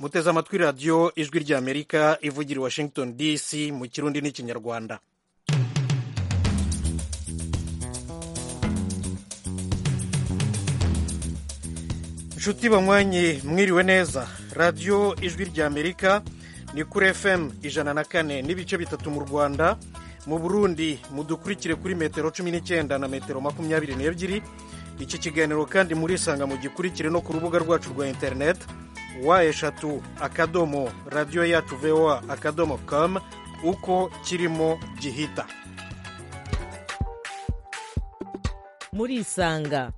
muteze amatwi radiyo ijwi ry'amerika ivugira i washington dc mu kirundi n'ikinyarwanda inshuti banywanyi mwiriwe neza radiyo ijwi ry'amerika ni kuri fm ijana na kane n'ibice bitatu mu rwanda mu burundi mudukurikire kuri metero cumi n'icyenda na metero makumyabiri n'ebyiri iki kiganiro kandi murisanga mu gikurikire no ku rubuga rwacu rwa interineti wa eshatu akadomo radiyo yacu voa akadomo kamu uko kirimo gihita murisanga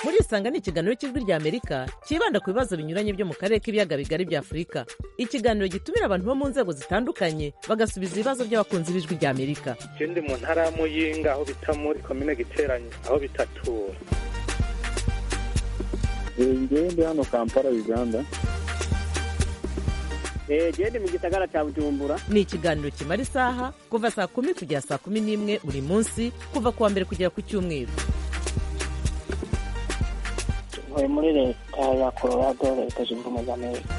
murisanga ni ikiganiro cy'ijwi ry'amerika cyibanda ku bibazo binyuranye byo mu karere k'ibiyaga bigari bya afurika ikiganiro gitumira abantu bo mu nzego zitandukanye bagasubiza ibibazo by'abakunzi b'ijwi ry'amerika ikindi mu ntara y'amuyinga aho bita muri komine giteranye aho bitatura ngende hano kampala uganda gende mu gisagara cya bujumbura ni ikiganiro kimara isaha kuva saa kumi kugera saa kumi n'imwe buri munsi kuva ku wa mbere kugera ku cyumweru tuvuye muri leta ya colorado leta zunze ubumwe za amerika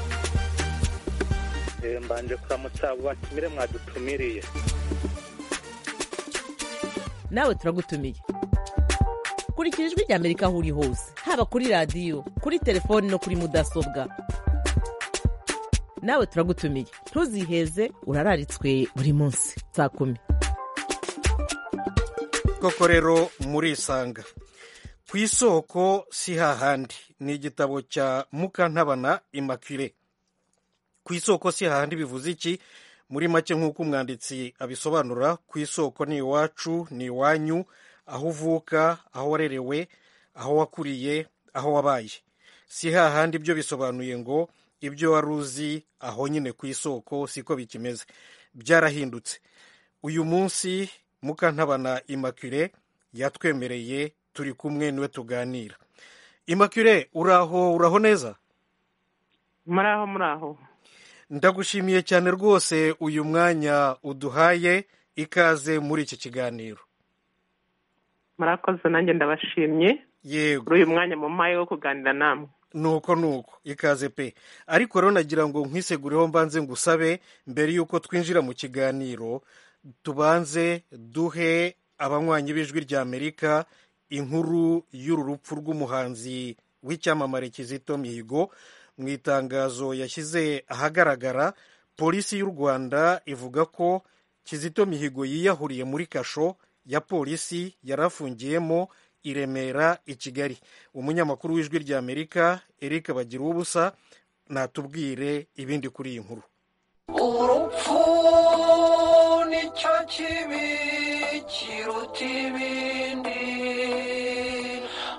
mbanje kuramutsa batumire mwadutumiriye nawe turagutumiye kurikira ijwi ry'amerika aho uri hose haba kuri radiyo kuri telefoni no kuri mudasobwa nawe turagutumiye ntuziheze urararitswe buri munsi saa kumi koko rero murisanga ku isoko si hahandi ni igitabo cya mukantabana imakire ku isoko si hahandi bivuze iki muri make nk'uko umwanditsi abisobanura ku isoko ni iwacu ni iwanyu aho uvuka aho warerewe aho wakuriye aho wabaye si hahandi ibyo bisobanuye ngo ibyo wari uzi aho nyine ku isoko siko bikimeze byarahindutse uyu munsi mukantabana imakire yatwemereye turi kumwe niwe tuganira imakire uraho uraho neza muraho muraho ndagushimiye cyane rwose uyu mwanya uduhaye ikaze muri iki kiganiro murakoze nanjye ndabashimye yego uyu mwanya mu mayi wo kuganira namwe nuko nuko ikaze pe ariko rero nagira ngo nkwisegureho mbanze ngusabe mbere y'uko twinjira mu kiganiro tubanze duhe abanywanyi b'ijwi rya amerika inkuru y'uru rupfu rw'umuhanzi w'icyamamare kizito mihigo mu itangazo yashyize ahagaragara polisi y'u rwanda ivuga ko kizito mihigo yiyahuriye muri kasho ya polisi yari afungiyemo i remera i kigali umunyamakuru w'ijwi ry'amerika eric bagira ubusa natubwire ibindi kuri iyi nkuru urupfu nicyo kibi kiruta ibindi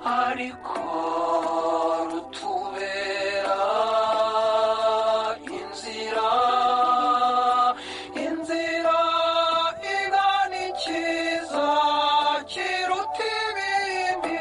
ariko rutubera inzira inzira igana ikiza kiruta ibindi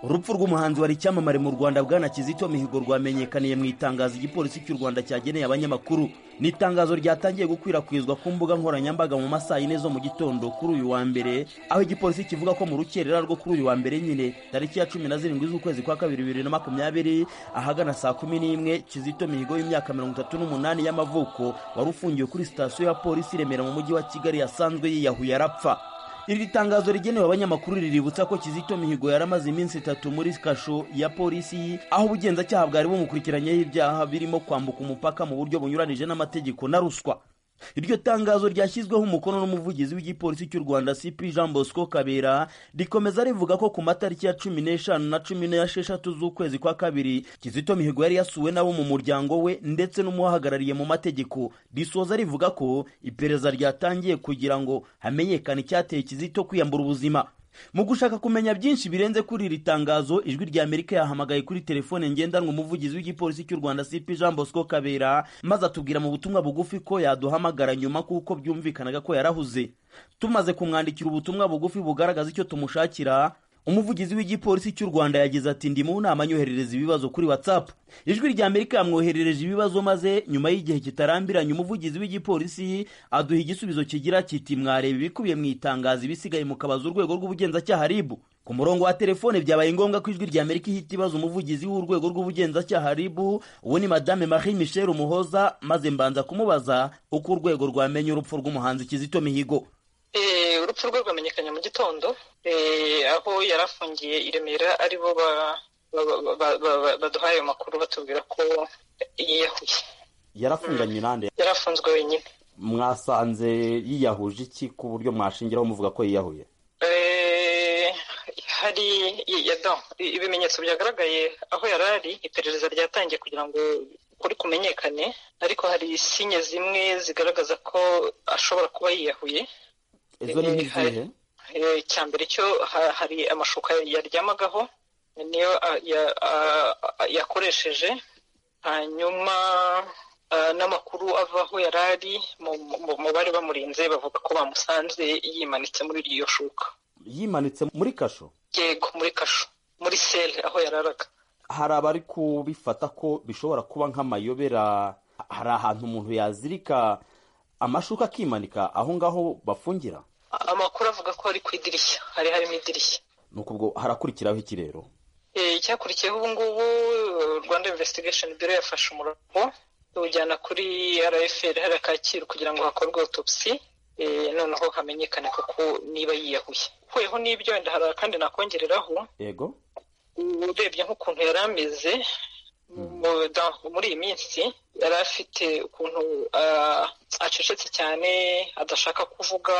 urupfu rw'umuhanzi wari icyamamare mu rwanda bwana kizito mihigo rwamenyekaniye mu itangazo igipolisi cy'u rwanda cyageneye abanyamakuru ni itangazo ryatangiye gukwirakwizwa ku mbuga nkoranyambaga mu masaha yine zo mu gitondo kuri uyu wa mbere aho igipolisi kivuga ko mu rukerera rwo kuri uyu wa mbere nyine tariki ya cumi na zirindwi z'ukwezi kwa kabiri bibiri na makumyabiri ahagana saa kumi n'imwe kizito mihigo y'imyaka mirongo itatu n'umunani y'amavuko wari ufungiwe kuri sitasiyo ya polisi i remera mu mujyi wa kigali yasanzwe yiyahuye arapfa iri tangazo rigenewe abanyamakuru riributsa ko kizito mihigo yaramaze iminsi itatu muri kasho ya polisi aho ubugenzacyaha bwari bumukurikiranyeho ibyaha birimo kwambuka umupaka mu buryo bunyuranije n'amategeko na ruswa iryo tangazo ryashyizweho umukono n'umuvugizi w'igipolisi cy'u rwanda cp jean bosco kabera rikomeza rivuga ko ku matariki ya cumi n'eshanu na cumi n'esheshatu z'ukwezi kwa kabiri kizito mihigo yari yasuwe n'abo mu muryango we ndetse n'umuhagarariye mu mategeko risoza rivuga ko iperereza ryatangiye kugira ngo hamenyekane icyateye kizito kwiyambura ubuzima mu gushaka kumenya byinshi birenze kuri iri tangazo ijwi rya amerika yahamagaye kuri telefone ngendanwa umuvugizi w'igipolisi cy'u rwanda cp jean bosco kabera maze atubwira mu butumwa bugufi ko yaduhamagara nyuma kuko byumvikanaga ko yarahuze tumaze kumwandikira ubutumwa bugufi bugaragaza icyo tumushakira umuvugizi w'igipolisi cy'u rwanda yagize ati ndi mu nama anyoherereza ibibazo kuri whatsapp ijwi rya amerika yamwoherereje ibibazo maze nyuma y'igihe kitarambiranye umuvugizi w'igipolisi aduha igisubizo kigira kiti mwareba ibikubiye mu itangazo ibisigaye mukabaza urwego rw'ubugenzacyaha ribu ku murongo wa telefone byabaye ngombwa ko ijwi rya amerika ihita ibaza umuvugizi w'urwego rw'ubugenzacyaha ribu uwo ni madame marie michel umuhoza maze mbanza kumubaza uko urwego rwamenye urupfu rw'umuhanzi kizito mihigo Eh, urupfu rwe rwamenyekanye mu gitondo eh, aho yari afungiye i remera ari bo ba- ba- ba- ba- ba- baduhaye ayo makuru batubwira ko yiyahuye yarafunganywe nande yari afunzwe wenyine mwasanze yiyahuje iki ku buryo mwashingiraho muvuga ko yiyahuye Eh, hari yadon ibimenyetso byagaragaye aho yari ari iperereza ryatangiye kugira ngo kuri kumenyekane ariko hari sinye zimwe zigaragaza ko ashobora kuba yiyahuye izo ni nk'izihe Eh, icya mbere cyo ha- hari amashuka yaryamagaho niyo a- ya- a- a- yakoresheje hanyuma ah, n'amakuru ava aho yari ari mu- mu- mu bari bamurinze bavuga ko bamusanze yimanitse muri iryo shuka yimanitse muri kasho yego muri kasho muri sele aho yararaga hari abari kubifata ko bishobora kuba nk'amayobera hari ahantu umuntu yazirika amashuka akimanika aho ngaho bafungira amakuru avuga ko ari ku idirishya hari harimo idirishya nuko ubwo harakurikiraho iki rero Eh, icyakurikiyeho ubu ngubu eh, rwanda investigation bureau yafashe umurongo iwujyana kuri rfr hariya kacyiru kugira ngo hakorwe autopsy eh, noneho hamenyekane koko niba yiyahuye huyeho n'ibyo wenda hari akandi nakongereraho yego urebye nk'ukuntu yari ameze mu- dans- muri iyi minsi yari afite ukuntu ah, acecetse cyane adashaka kuvuga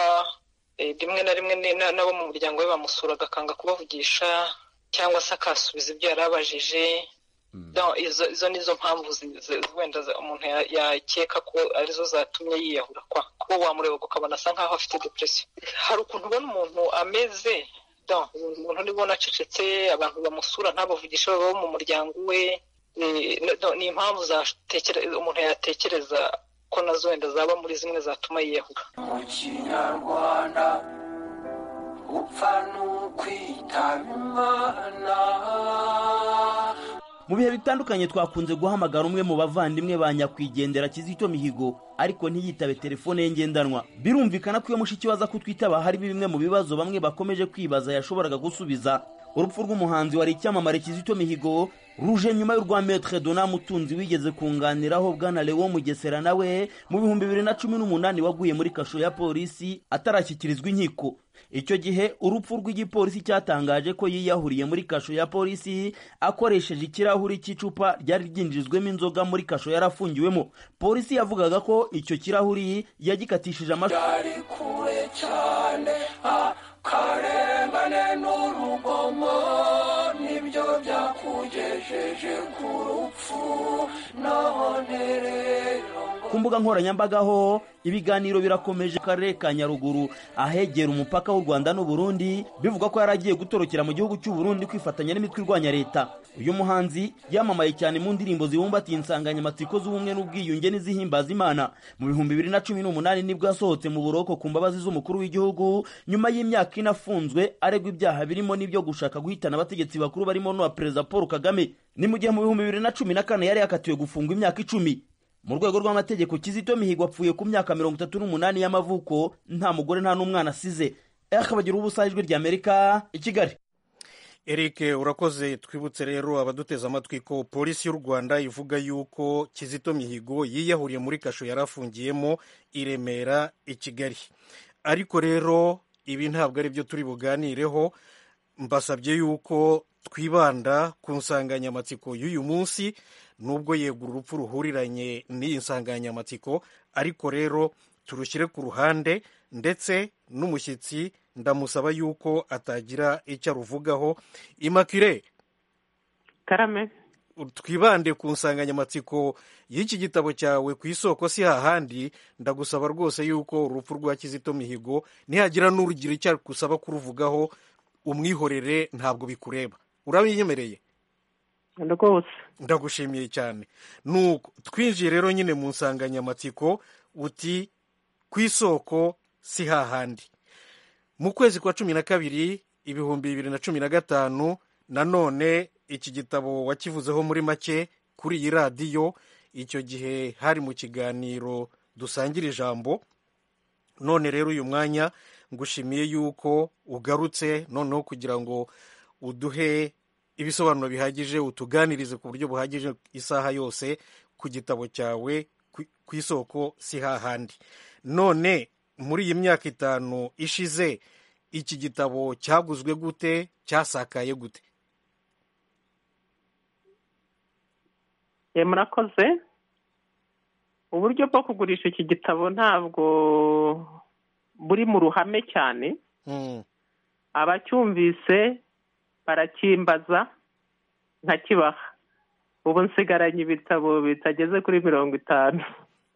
eh, rimwe na rimwe ni- na- n'abo mu muryango we bamusuraga akanga kubavugisha cyangwa se akasubiza ibyo yari abajije Donc, izo izo ni zo mpamvu zi- zi- wenda za- umuntu ya- yakeka ko arizo zatumye yiyahura kwa kuba wamureba ukabona asa nkaho afite depression hari ukuntu ubona umuntu ameze donc umuntu nibona acecetse abantu bamusura ntabavugishe baba bo mu muryango we eh, no- donc, ni impamvu zatekere- umuntu yatekereza ko nazo wenda zaba muri zimwe zatuma yiyahura mu kinyarwanda upfa n'ukwitaba imana mu bihe bitandukanye twakunze guhamagara umwe mu bavandimwe ba nyakwigendera kizito mihigo ariko ntiyitabe telefone ye ngendanwa birumvikana ko iyo mushiki we aza kutwitaba hari bimwe mu bibazo bamwe bakomeje kwibaza yashoboraga gusubiza urupfu rw'umuhanzi wari icyamamare kizito mihigo ruje nyuma y'urwa metre dona mutunzi wigeze kunganiraho bwana lewo mugesera nawe mu bihumbi bibiri na cumi n'umunani waguye muri kasho ya polisi atarashyikirizwa inkiko icyo gihe urupfu rw'igipolisi cyatangaje ko yiyahuriye muri kasho ya polisi akoresheje ikirahuri cy'icupa ryari ryinjijwemo inzoga muri kasho yarafungiwemo polisi yavugaga ko icyo kirahuri yagikatishije amashu ari kure cyane akarengane n'urugomo nibyo byakugejeje ku rupfu none rero ku mbuga nkoranyambaga ho ibiganiro birakomeje mu karere ka nyaruguru ahegera umupaka w'u rwanda n'uburundi bivuga ko yari agiye gutorokera mu gihugu cy'uburundi kwifatanya n'imitwe irwanya leta uyu muhanzi yamamaye cyane mu ndirimbo zibumbatiye insanganyamatsiko z'ubumwe n'ubwiyunge n'izihimbaza imana mu bihumbi bibiri na cumi n'umunani nibwo yasohotse mu buroko ku mbabazi z'umukuru w'igihugu nyuma y'imyaka ine afunzwe aregwa ibyaha birimo n'ibyo gushaka guhitana abategetsi bakuru barimo n'uwa perezida paul kagame ni mu gihe mu bihumbi bibiri na cumi na kane yari yakatiwe gufungwa imyaka icumi mu rwego rw'amategeko kizito mihigo apfuye ku myaka mirongo itatu n'umunani y'amavuko nta mugore nta n'umwana asize akabagira ubusa ijwi rya amerika i kigali eric urakoze twibutse rero abaduteze amatwi ko polisi y'u rwanda ivuga yuko kizito mihigo yiyahuriye muri kasho yari afungiyemo i remera i kigali ariko rero ibi ntabwo ari byo turi buganireho mbasabye yuko twibanda ku nsanganyamatsiko y'uyu munsi nubwo yego urupfu ruhuriranye n'iyi nsanganyamatsiko ariko rero turushyire ku ruhande ndetse n'umushyitsi ndamusaba yuko atagira icyo aruvugaho imakire karame twibande ku nsanganyamatsiko y'iki gitabo cyawe ku isoko si hahandi ndagusaba rwose yuko urupfu rwa kizito mihigo nihagira n'urugira icyo agusaba kuruvugaho umwihorere ntabwo bikureba urabiyemereye rwose ndagushimiye cyane nuko twinjiye rero nyine mu nsanganyamatsiko uti ku isoko si hahandi mu kwezi kwa cumi na kabiri ibihumbi bibiri na cumi na gatanu nanone iki gitabo wakivuzeho muri make kuri iyi radiyo icyo gihe hari mu kiganiro dusangira ijambo none rero uyu mwanya ngushimiye yuko ugarutse noneho kugira ngo uduhe ibisobanuro bihagije utuganirize ku buryo buhagije isaha yose ku gitabo cyawe ku- ku isoko si hahandi none muri iyi myaka itanu ishize iki gitabo cyaguzwe gute cyasakaye gute Eh, murakoze uburyo bwo kugurisha iki gitabo ntabwo buri mu ruhame cyane Mm, abacyumvise barakimbaza nkakibaha ubu nsigaranye ibitabo bitageze kuri mirongo itanu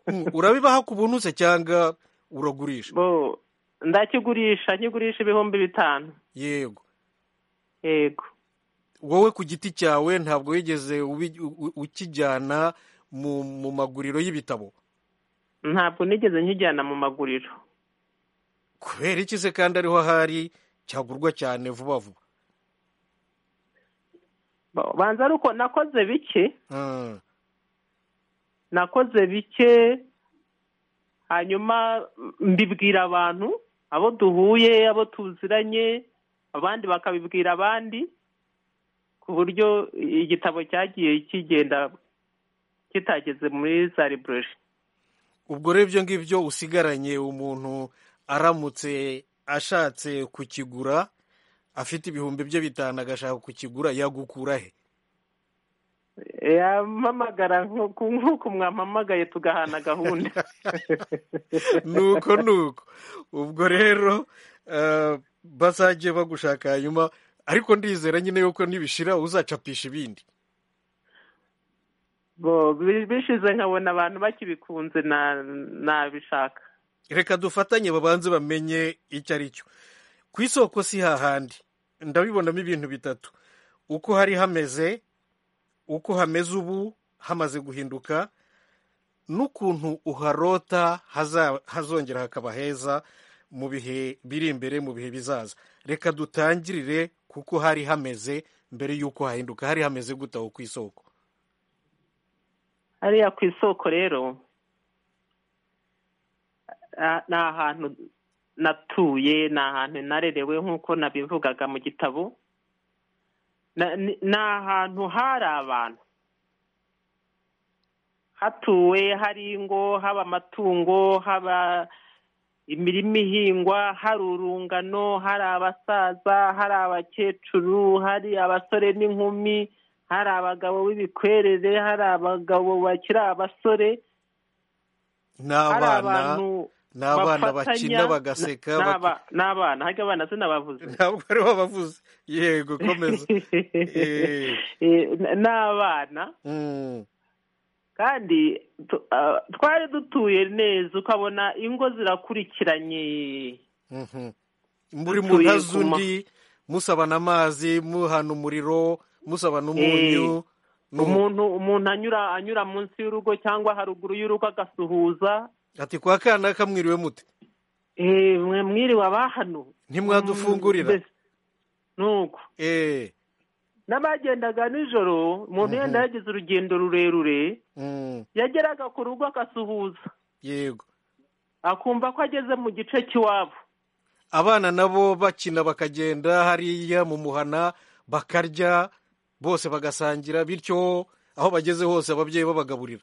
mm, urabibaha ku buntu se cyangwa uragurisha bo ndakigurisha nkigurisha ibihumbi bitanu yego yego wowe ku giti cyawe ntabwo wigeze ubi- u- ukijyana mu mu maguriro y'ibitabo ntabwo nigeze nkijyana mu maguriro kubera iki se kandi ariho ahari cyagurwa cyane vuba vuba Bo- banza ari uko nakoze bike Mm, nakoze bike hanyuma mbibwira abantu abo duhuye abo tuziranye abandi bakabibwira abandi ku buryo igitabo cyagiye kigenda kitageze muri za libureri ubwo rero ibyo ngibyo usigaranye umuntu aramutse ashatse kukigura afite ibihumbi bye bitanu agashaka kukigura yagukura he yampamagara nk'uku nk'uku mwampamagaye tugahana gahunda nuko nuko ubwo rero eh, bazajye bagushaka hanyuma ariko ndizera nyine yuko nibishira uzacapisha ibindi Bo, bi- bishize nkabona abantu bakibikunze na- nabishaka reka dufatanye babanze bamenye icyo ari cyo ku isoko si hahandi ndabibonamo ibintu bitatu uko hari hameze uko hameze ubu hamaze guhinduka n'ukuntu uharota haza- hazongera hakaba heza mu bihe biri imbere mu bihe bizaza reka dutangirire kuko hari hameze mbere y'uko hahinduka hari hameze gute aho ku isoko hariya ku isoko rero ah, ni ahantu natuye ni ahantu narerewe nk'uko nabivugaga mu gitabo Na- ni ni ahantu hari abantu hatuwe hari ingo haba amatungo haba imirima ihingwa hari urungano hari abasaza hari abakecuru hari abasore n'inkumi hari abagabo b'ibikwerere hari abagabo bakiri abasore ni hari abana abantu ni abana bafatanya, bakina bagaseka ni- ni baki- aba- ni abana harya abana sinabavuze ntabwo ari bo bavuze yego komeza Eh. Eh, ni abana Mm, kandi tu- ah, twari dutuye neza ukabona ingo zirakurikiranye mhm. muri mu Dutuye ntazu ku ma- undi musabana amazi muhana umuriro musabana umunyu nu- umuntu umuntu anyura anyura munsi y'urugo cyangwa haruguru y'urugo agasuhuza ati kwa kana kamwiriwe mute Eh, mwe mwiriwe abahano ntimwadufungurira Mbese, nuko Eh, n'abagendaga nijoro umuntu Mhm. yenda yagize urugendo rurerure mm, yageraga ku rugo agasuhuza yego akumva ko ageze mu gice cy'iwabo abana nabo bakina bakagenda hariya mu muhana bakarya bose bagasangira bityo aho bageze hose ababyeyi babagaburira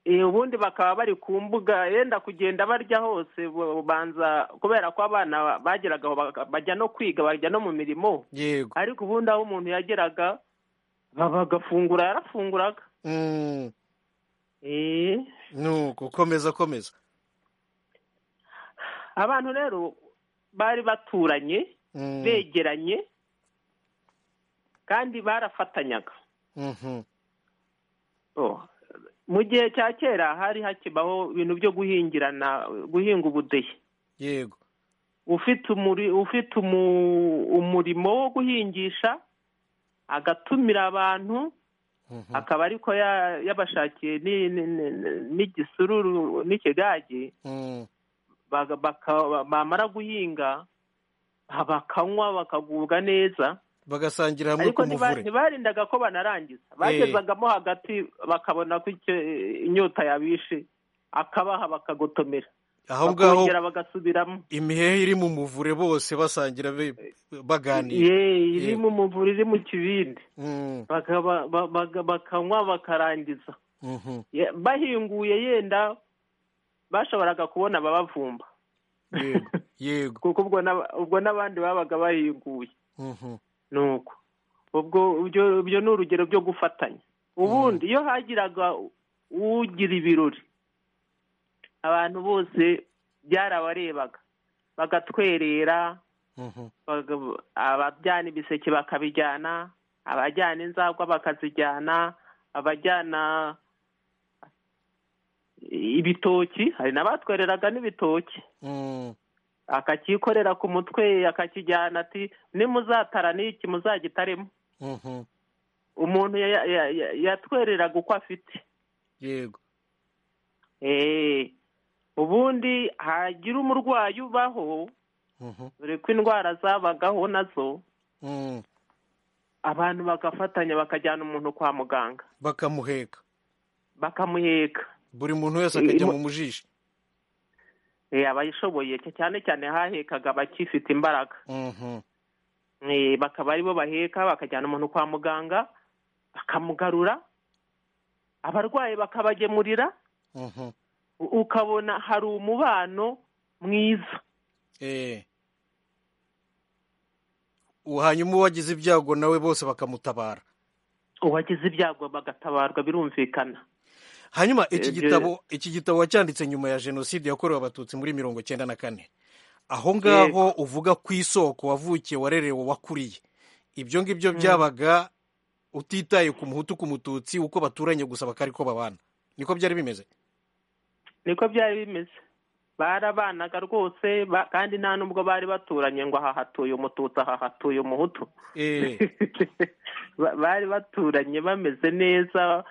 Eh, ubundi bakaba bari ku mbuga yenda kugenda barya hose bu- banza kubera ko abana bageraga aho baga- bajya no kwiga bajya no mu mirimo yego ariko ubundi aho umuntu yageraga ba- bagafungura yarafunguraga Mm, Eh, nuko komeza komeza abantu rero bari baturanye Mm, begeranye kandi barafatanyaga mhm. Oh. mu gihe cya kera hari hakibaho ibintu byo guhingirana guhinga ubudehe yego ufite umuri ufite umu, umurimo wo guhingisha agatumira abantu Mhm. akaba ariko ya- yabashakiye ni- ni- ni- ni- n'igisururu n'ikigage Mm, baga- baka- bamara guhinga ah, bakanywa bakagubwa neza bagasangira hamwe ariko ku ntiba- muvure ntibarindaga ko banarangiza bagezagamo hagati bakabona ko icyo- inyota yabishe akabaha bakagotomera aho ngaho bakongera bagasubiramo imihehe iri mu muvure bose basangira be- baganira ye iri Yego. mu muvure iri mu kibindi Mm, Bakaba- ba- baga- bakanywa bakarangiza mhm. Ye- bahinguye yenda bashoboraga kubona ababavumba yego yego kuko ubwo n'aba- ubwo n'abandi babaga bahinguye Mhm. nuko ubwo ibyo ibyo ni urugero byo gufatanya ubundi iyo hagiraga ugira ibirori abantu bose byarabarebaga bagatwerera Mhm. baga- abajyana ibiseke bakabijyana abajyana inzagwa bakazijyana abajyana ibitoki hari n'abatwereraga n'ibitoki Mm, akakikorera ku mutwe akakijyana ati nimuzatara n'iki muzagitaremo mhm. umuntu ya- ya- ya- yatwereraga uko afite yego Eh, ubundi hagira umurwayi ubaho Mhm. dore ko indwara zabagaho nazo Mm, abantu bagafatanya bakajyana umuntu kwa muganga bakamuheka bakamuheka buri muntu wese akajya Imo- mu mujishi Eh, abayishoboye cyane cyane hahekaga abakifite imbaraga Mhm. Eh, bakaba aribo baheka bakajyana umuntu kwa muganga bakamugarura abarwayi bakabagemurira Mhm. u- ukabona hari umubano mwiza Eh. hanyuma uwagize ibyago nawe bose bakamutabara uwagize ibyago bagatabarwa birumvikana hanyuma iki Ibyo- gitabo iki gitabo wacyanditse nyuma ya jenoside yakorewe abatutsi muri mirongo cyenda na kane aho ngaho uvuga ku isoko wavukiye warerewe wakuriye ibyo ngibyo byabaga utitaye ku muhutu ku mututsi uko baturanye gusa bakari ko babana niko byari bimeze niko byari bimeze barabanaga rwose ba- kandi nta nubwo bari baturanye ngo aha hatuye umututsi aha hatuye umuhutu Eh, Ba- bari baturanye bameze neza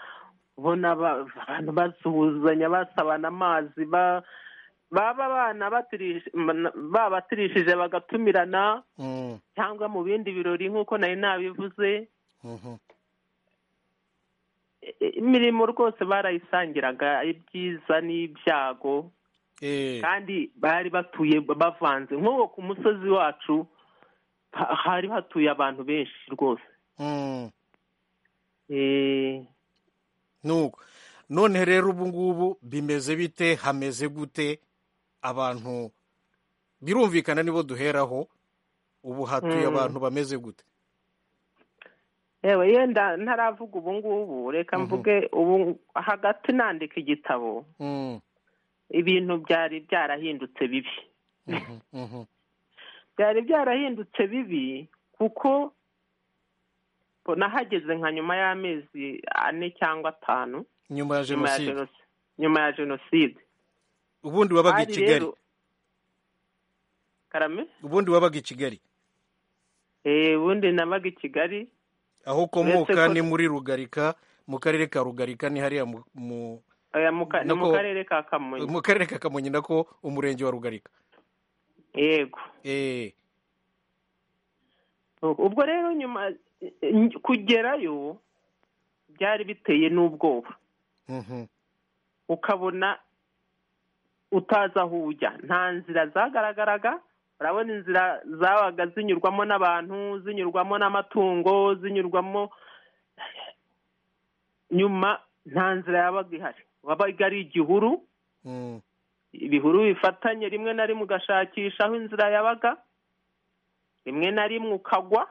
ubona ba- abantu basuhuzanya basabana amazi ba- baba abana batirish- mana- babatirishije bagatumirana mm, cyangwa mu bindi birori nk'uko nari nabivuze mhm, I- imirimo rwose barayisangiraga ibyiza n'ibyago eh, kandi bari batuye bavanze nk'uwo ku musozi wacu ha- hari hatuye abantu benshi rwose mm. Eh, nuko none rero ubu ngubu bimeze bite hameze gute abantu birumvikana nibo duheraho ubu hatuye Mm. abantu bameze gute yewe yenda ntaravuga ubu ngubu reka Mhm. mvuge ubu hagati nandika igitabo Mm, ibintu byari byarahindutse bibi mhm, mhm, byari byarahindutse bibi kuko nahageze nka nyuma y'amezi ane cyangwa atanu nyuma ya nyuma ya jenoside jenoside nyuma ya jenoside ubundi wabaga i hari kigali rero karame ubundi wabaga i kigali eh ubundi nabaga i kigali aho Uretse ukomoka ko- ni muri rugarika mu karere ka rugarika ni hariya mu- mu oya mu ka- ni mu Nako- karere ka kamonyi mu karere ka kamonyi nako umurenge wa rugarika yego Eh, ubwo rero nyuma kugerayo byari biteye n'ubwoba mhm, ukabona utazi aho ujya nta nzira zagaragaraga urabona inzira zabaga zinyurwamo n'abantu zinyurwamo n'amatungo zinyurwamo nyuma nta nzira yabaga ihari wabaga ari igihuru mm, ibihuru bifatanye rimwe na rimwe ugashakisha aho inzira yabaga rimwe na rimwe ukagwa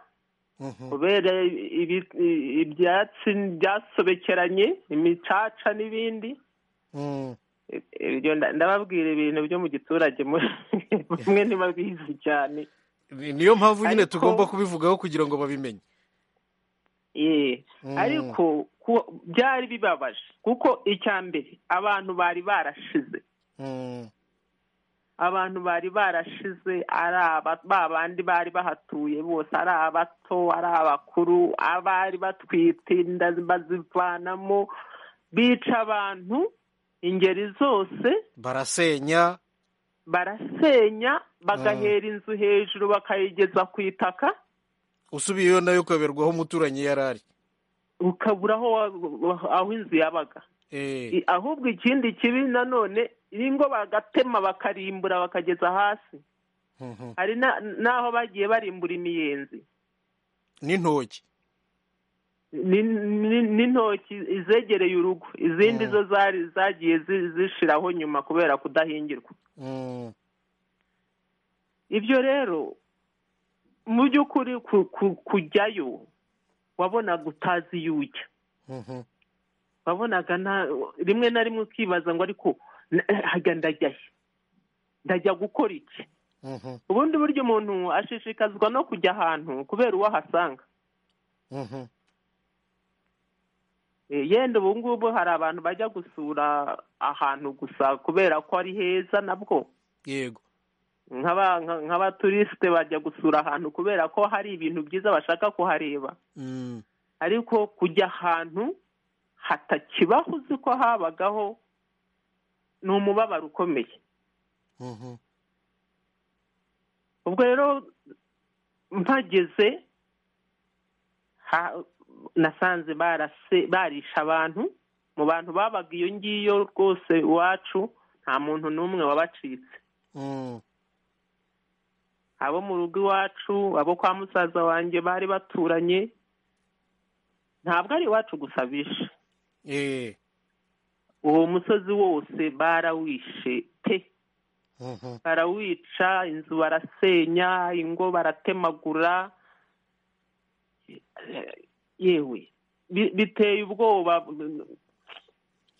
mhm, kubera ibi- i- ibyatsi byasobekeranye imicaca n'ibindi mm. ibyo nda- ndababwira ibintu byo mu giturage mu- bamwe ntibabizi cyane Ni- niyo mpamvu nyine Ariko- tugomba kubivugaho kugira ngo babimenye Ye. Mm. ariko ku- byari bibabaje kuko icya mbere abantu bari barashize Mm, abantu bari barashize ari aba- ba bandi bari bahatuye bose ari abato ari abakuru abari batwite inda bazivanamo bica abantu ingeri zose barasenya barasenya bagahera inzu hejuru bakayigeza ku itaka usubiyeyo nayo ukaberwaho umuturanyi yari ari ukabura aho wa- wa- aho inzu yabaga I- ahubwo ikindi kibi nanone ingo bagatema bakarimbura bakageza hasi hari na- n'aho bagiye barimbura imiyenzi n'intoki ni- ni- n'intoki izegereye urugo izindi zo zari zagiye zi- zishiraho nyuma kubera kudahingirwa Mm. ibyo rero mu by'ukuri ku- ku- kujyayo wabonaga utazi iyo ujya Mhm. wabonaga nta rimwe na rimwe ukibaza ngo ariko haga ndajya he ndajya gukora iki Mhm. ubundi buryo umuntu ashishikazwa no kujya ahantu kubera uwo ahasanga Mhm. Eh, yenda ubu ngubu hari abantu bajya gusura ahantu gusa kubera ko ari heza nabwo yego nk'aba- nka- nk'abaturisite bajya gusura ahantu kubera ko hari ibintu byiza bashaka kuhareba Mm. ariko kujya ahantu hatakibaho uzi ko habagaho ni umubabaro ukomeye Mhm. ubwo rero mpageze ha- nasanze barase- barisha abantu mu bantu babaga iyo ngiyo rwose iwacu nta muntu n'umwe wabacitse Mm. abo mu rugo iwacu abo kwa musaza wanjye bari baturanye ntabwo ari iwacu gusa bishe Eh. uwo musozi wose barawishe pe Mhm. barawica inzu barasenya ingo baratemagura Eh, yewe bi- biteye ubwoba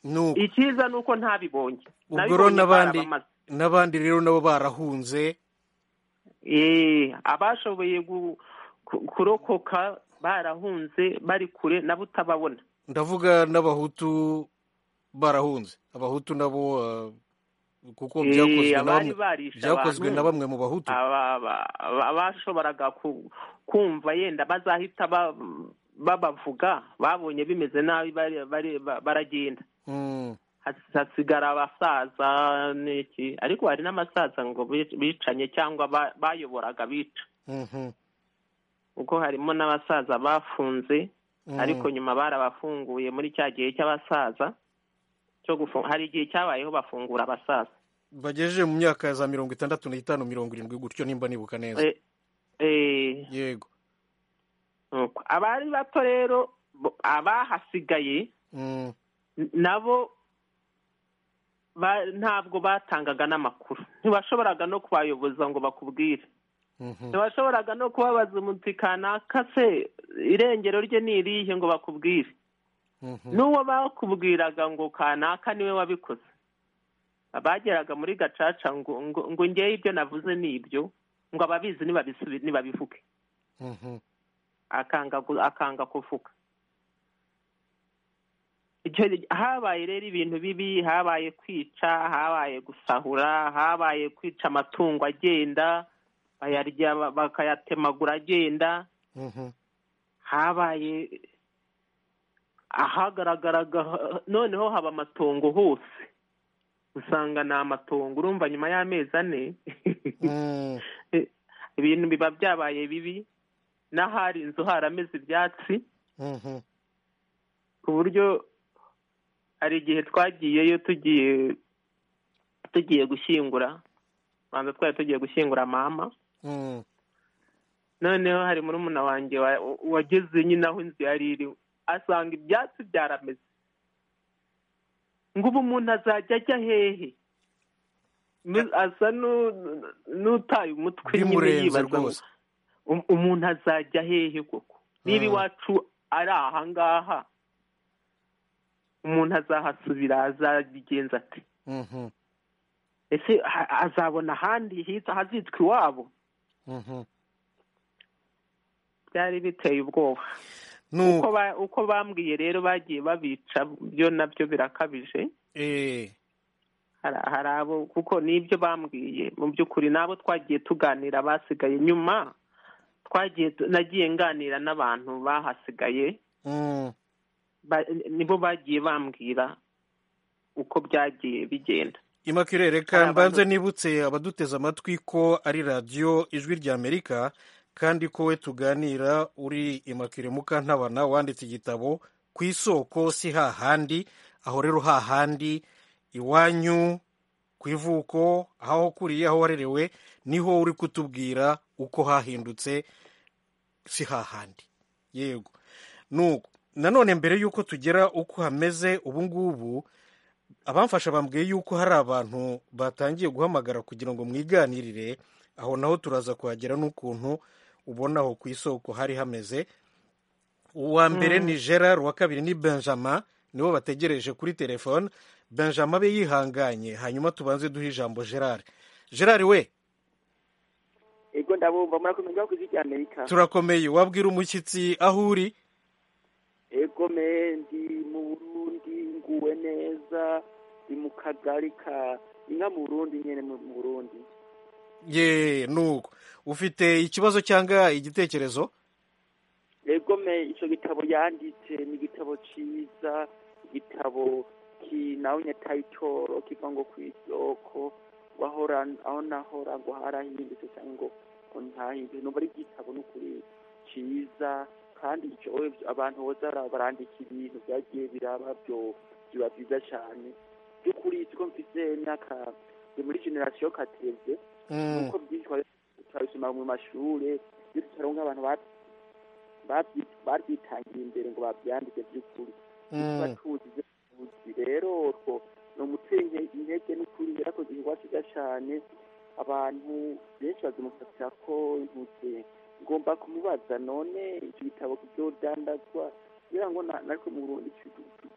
Nuko icyiza ni uko ntabibonye ubwo rero Nabibonye n'abandi barabamaze. n'abandi rero nabo barahunze Eh, abashoboye gu- ku- kurokoka barahunze bari kure nabo utababona ndavuga n'abahutu barahunze abahutu nabo ah, kuko Eh, byakozwe na abari bamwe barishe byakozwe abantu. na bamwe mu bahutu Aba- aba- aba- abashoboraga ku- kumva yenda bazahita ba- babavuga babonye bimeze nabi bari- bari- ba- baragenda Mm. Has- hasigara abasaza n'iki ariko hari n'abasaza ngo bi- bicanye cyangwa ba- bayoboraga bica Mhm. kuko harimo n'abasaza bafunze Mm. ariko nyuma barabafunguye muri cya gihe cy'abasaza cyo gufu- hari igihe cyabayeho bafungura abasaza bagejeje mu myaka ya za mirongo itandatu n'itanu mirongo irindwi gutyo nimba nibuka neza Eh, eh, yego nuko. abari bato rero bo- abahasigaye Mm. N- nabo ba- ntabwo batangaga n'amakuru ntibashoboraga no kubayoboza ngo bakubwire Mhm. ntibashoboraga no kubabaza umuti kanaka se irengero rye ni irihe ngo bakubwire Mhm. n'uwo bakubwiraga ngo kanaka niwe wabikoze abageraga muri gacaca ngo ngo ngo ngewe ibyo navuze ni ibyo ngo ababizi nibabisubi- nibabivuge Mhm. akanga gu- akanga kuvuga icyo habaye rero ibintu bibi habaye kwica habaye gusahura habaye kwica amatungo agenda bayarya ba- bakayatemagura agenda Mhm. habaye ahagaragaraga ha- noneho haba amatongo hose usanga ni amatongo urumva nyuma y'amezi ane Mm. ibintu biba byabaye bibi n'ahari inzu harameze ibyatsi Mhm. ku buryo hari igihe twagiyeyo tugiye tugiye gushyingura banza twari tugiye gushyingura mama Mm. noneho hari murumuna wanjye wa- wageze nyine aho inzu yari iri asanga ibyatsi byarameze ngo ubu umuntu azajya ajya hehe Nu- asa nu- n'utaye umutwe nyine bimurenze yibaza ngo rwose um- umuntu azajya hehe koko niba Mm. iwacu ari ahangaha umuntu azahasubira azabigenza ati Mhm. ese ha- azabona ahandi hitwa hazitwa iwabo Mhm. byari biteye ubwoba nuko uko ba- uko bambwiye rero bagiye babica byo nabyo birakabije eh hari hari abo kuko n'ibyo bambwiye mu by'ukuri n'abo twagiye tuganira basigaye nyuma twagiye tu- nagiye nganira n'abantu bahasigaye Mm. ba- nibo bagiye bambwira uko byagiye bigenda Immaculee Hari reka abantu- mbanze nibutse abaduteze amatwi ko ari radiyo ijwi ry'amerika kandi ko we tuganira uri Immaculee mukantabana wanditse igitabo ku isoko si hahandi aho rero hahandi iwanyu ku ivuko aho ukuriye aho warerewe niho uri kutubwira uko hahindutse si hahandi yego nuko nanone mbere y'uko tugera uko hameze ubu ngubu abamfasha bambwiye yuko hari abantu batangiye guhamagara kugira ngo mwiganirire aho naho turaza kuhagera n'ukuntu ubona aho ku isoko hari hameze uwa mbere ni gerard uwa kabiri ni benjamin nibo bategereje kuri telefone benjamin abe yihanganye hanyuma tubanze duhe ijambo gerard gerard we Ego ndabumva murakomeye ngaho kw'isi ry'Amerika. turakomeye wabwira umushyitsi aho uri Ego me ndi mu Burundi nguwe neza ndi mu kagari ka inka mu Burundi nyene mu mu Burundi. ye nuko ufite ikibazo cyangwa igitekerezo Ego me ico gitabo yanditse ni igitabo ciza igitabo kinawunya tayitoro kiva ngo kw'isoko wahora aho nahora ngo harahindutse cyangwa ngo ngo ntahindutse numva ari igitabo n'ukuri ciza kandi ico abantu boza bara- barandika ibintu byagiye biraba byo biba byiza cyane by'ukuri tuko mfise imyaka ndi muri generasiyo kateze nuko byinshi twari- twabisoma mu mashure iyo tutaronka abantu ba- babyi- babyitangiye imbere ngo babyandike by'ukuri tuba tuzi ibyo tuzi rero utwo ni umutera inte- intege n'ukuri yarakoze igikorwa cyiza cyane abantu benshi bazimufatira ko intuze ngomba kumubaza none icyo gitabo kizodandazwa kugira ngo na- natwe mu burundi tu- tu-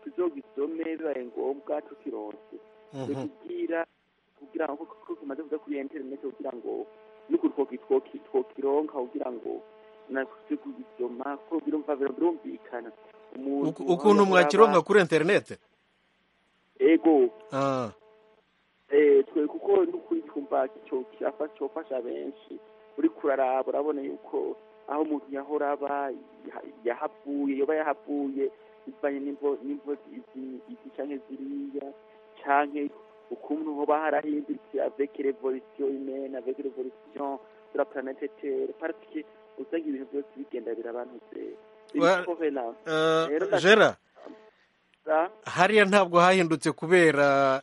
tuzogisome bibaye ngombwa tukironse kugira kugira ngo ko kimaze kuza kuri interineti kugira ngo n'ukuri twoki- twoki- twokironka kugira ngo natwe kugisoma ko birumva biro- birumvikana Uku- ukuntu mwakironka kuri interinete ego Ah, eh twe kuko n'ukuri twumva cyo kirafasha cyofasha benshi uri kuraraba urabona yuko aho umuntu yahora aba yaha- yahavuye yoba yahavuye bivanye n'imvo n'imvo izi izi canke ziriya canke ukuntu hoba harahindutse avec revolution humaine avec revolution de la planète terre parce que usanga ibintu byose bigenda birabanutse Well, Ibikorela. eh, Rero ndashaka- Gerard Ah? hariya ntabwo hahindutse kubera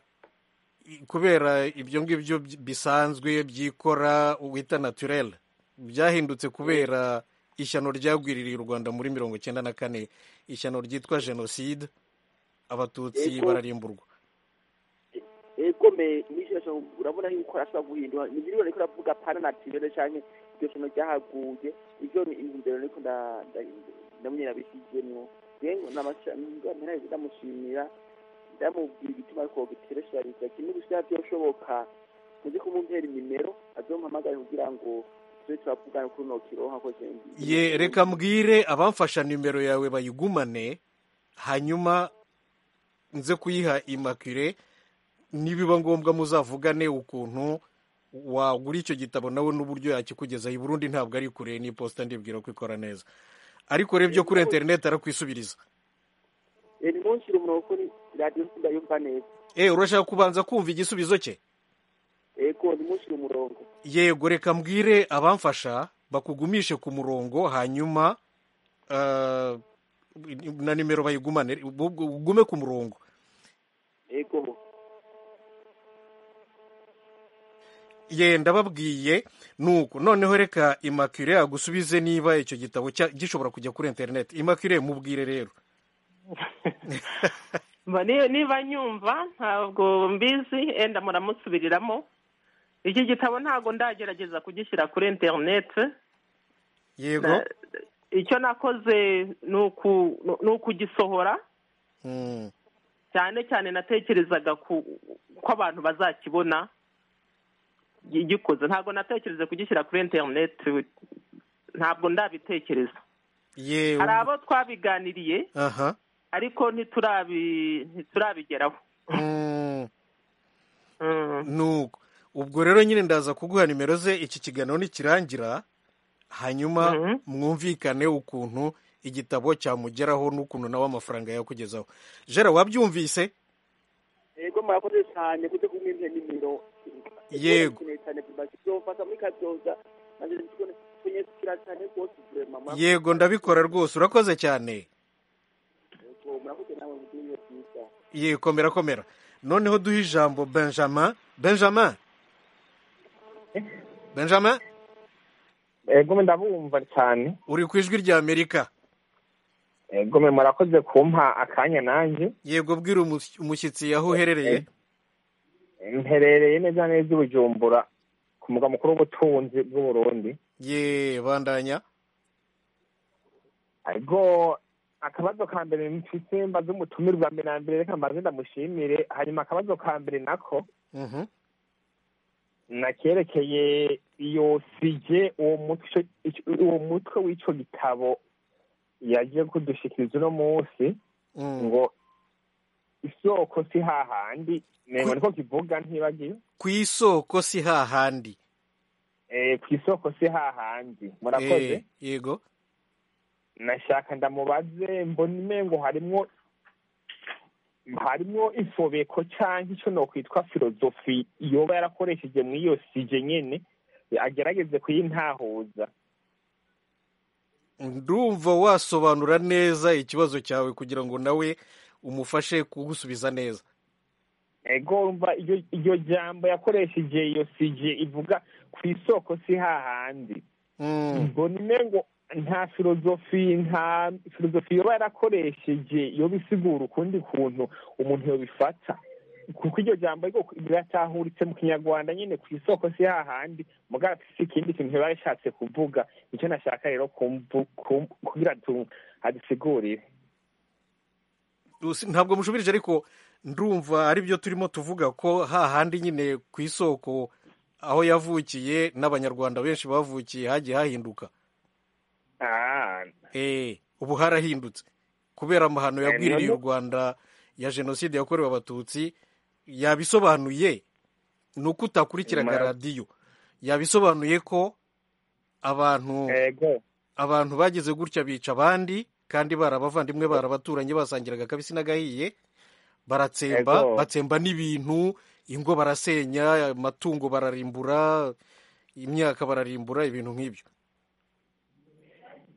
kubera ibyo ngibyo by- bisanzwe byikora wita naturel byahindutse kubera ishyano ryagwiririye u rwanda muri mirongo icyenda na kane ishyano ryitwa jenoside abatutsi Yego. bararimburwa ego me nishyashya urabona yuko arashobora guhindura nibiriwe ariko aravuga pana natirere cyane iryo somo ryahaguye ibyo ni intumbero ariko nda- nda- ndabona irabishyizemo rero nabashanga ndamushimira ndamubwira igituma ariko giteresherariza kimwe gushyira byoshoboka muze kumumpera nimero azompamagare kugira ngo tube turavugana kuri nokiro hakoze ye reka mbwire abamfasha nimero yawe bayigumane hanyuma nze kuyiha imakire nibiba ngombwa muzavugane ukuntu wagura icyo gitabo nawe n'uburyo yakikugezaho i burundi ntabwo ari kure n'iposita ndibwira ko ikora neza ariko rero ibyo kuri interineti arakwisubiriza ni munsi umurongo kuri radiyo ndayumva neza eee urashaka kubanza kumva igisubizo cye ego ni munsi umurongo yego reka mbwire abamfasha bakugumishe ku murongo hanyuma eh, na nimero bayigumane bu- bu- ugume ku murongo ego ye ndababwiye nuko noneho reka imakire agusubize niba icyo gitabo cya- gishobora kujya kuri interineti imakire mubwire rero Mba ni- niba nyumva ntabwo mbizi enda muramusubiriramo iki gitabo ntabwo ndagerageza kugishyira kuri interineti yego icyo nakoze ni uku- ni ukugisohora Mm, cyane cyane natekerezaga ku ko abantu bazakibona gi- gikoze ntabwo natekereza kugishyira kuri interineti ntabwo ndabitekereza ye hari abo twabiganiriye aha ariko ntiturabi ntiturabigeraho Mm, Mm. nuko ubwo rero nyine ndaza kuguha nimero ze iki kiganiro nikirangira hanyuma Mhm. mwumvikane ukuntu igitabo cyamugeraho n'ukuntu nawe amafaranga yakugezaho jera wabyumvise yego murakoze cyane kuze kumwimpe nimero Yego. Birakeneye cyane kuzofata muri kabyoza nanjye ndikubona twenye tukira cyane rwose vrema murakoze yego ndabikora rwose urakoze cyane Yego, murakoze nawe mugire ibihe byiza yikomera komera noneho duhe ijambo benjamin benjamin benjamin egome ndabumva cyane uri ku ijwi rya amerika egome murakoze kumpa akanya nanjye yego bwira umus- umushyitsi aho uherereye mperereye neza neza i bujumbura ku mugwa mukuru w'ubutunzi bw'uburundi ye bandanya ariko akabazo ka mbere mfise mbaze umutumirwa mbere na mbere reka mbaze ndamushimire hanyuma akabazo ka mbere nako Mhm. nakerekeye iyo sije uwo mutwe uwo mutwe w'ico gitabo yaje kudushikiriza uno munsi ngo isoko si hahandi nego niko kivuga ntibagiye ku isoko si hahandi Eh, ku isoko si hahandi murakoze Eh, yego nashaka ndamubaze mbona imengo harimwo harimwo insobeko cyangwa icyo nokwitwa filozofi yoba yarakoresheje mu iyo sije nyene agerageze kuyintahuza ndumva wasobanura neza ikibazo cyawe kugira ngo nawe umufashe kugusubiza neza ego urumva iryo iryo jambo yakoresheje iyo sije ivuga ku isoko si hahandi mbona imengo nta filozofi nta filozofi yoba yarakoresheje yoba isigura ukundi kuntu umuntu yobifata kuko iryo jambo ariko riratahuritse mu kinyarwanda nyine ku isoko si hahandi mugabo si ikindi kintu biba bishatse kuvuga nicyo nashaka rero kumvu- kum- kugira tu- adusigurire Usi- ntabwo mushubirije ariko ndumva ari byo turimo tuvuga ko hahandi nyine ku isoko aho yavukiye n'abanyarwanda benshi bavukiye hagiye hahinduka Eh, ubu harahindutse kubera amahano yagwiririye u rwanda ya jenoside yakorewe abatutsi yabisobanuye ni uko utakurikiraga Mara- radiyo yabisobanuye ko abantu abantu bagize gutya bica abandi kandi barabavandimwe barabaturanyi basangiraga akabisi n'agahiye baratsemba Ego. batsemba n'ibintu ingo barasenya amatungo bararimbura imyaka bararimbura ibintu nk'ibyo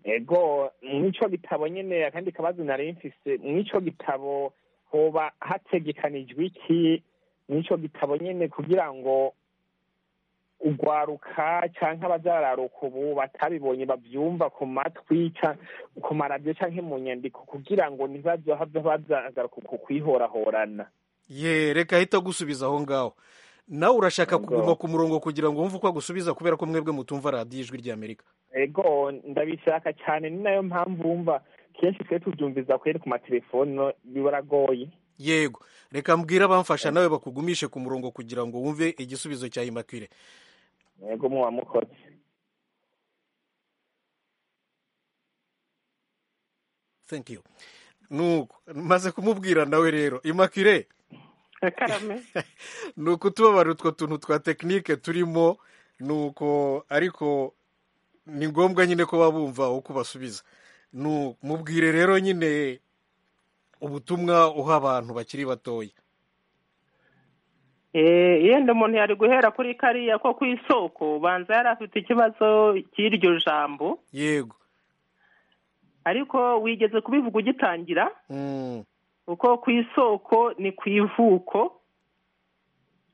ego mw'ico gitabo nyene akandi kabazo nari mfise mw'ico gitabo hoba hategekanijwe iki mw'ico gitabo nyene kugira ngo ugwaruka canke abazararuka ubu batabibonye bavyumva ku matwi ca- ku maradiyo canke mu nyandiko kugira ngo ntibazohave bazagaruka ku kwihorahorana ye reka ahita agusubiza aho ngaho nawe urashaka Ego. kuguma ku murongo kugira ngo wumve uko agusubiza kubera ko mwebwe mutumva radiyo ijwi rya amerika ego ndabishaka cyane ni nayo mpamvu wumva kenshi twe tubyumviza kweri ku matelefoni no biragoye yego reka mbwira abamfasha nawe bakugumishe ku murongo kugira ngo wumve igisubizo cya imakwire yego muba mukoze thank you nuko maze kumubwira nawe rero imakwire karame ni ukutubabara utwo tuntu twa tekinike turimo ni uko ariko ni ngombwa nyine ko baba bumva uko basubiza ni u- mubwire rero nyine ubutumwa uha abantu bakiri batoya Eh, yenda umuntu yari guhera kuri kariya ko ku isoko banza yari afite ikibazo cy'iryo jambo yego ariko wigeze kubivuga ugitangira Mm. kuko ku isoko ni ku ivuko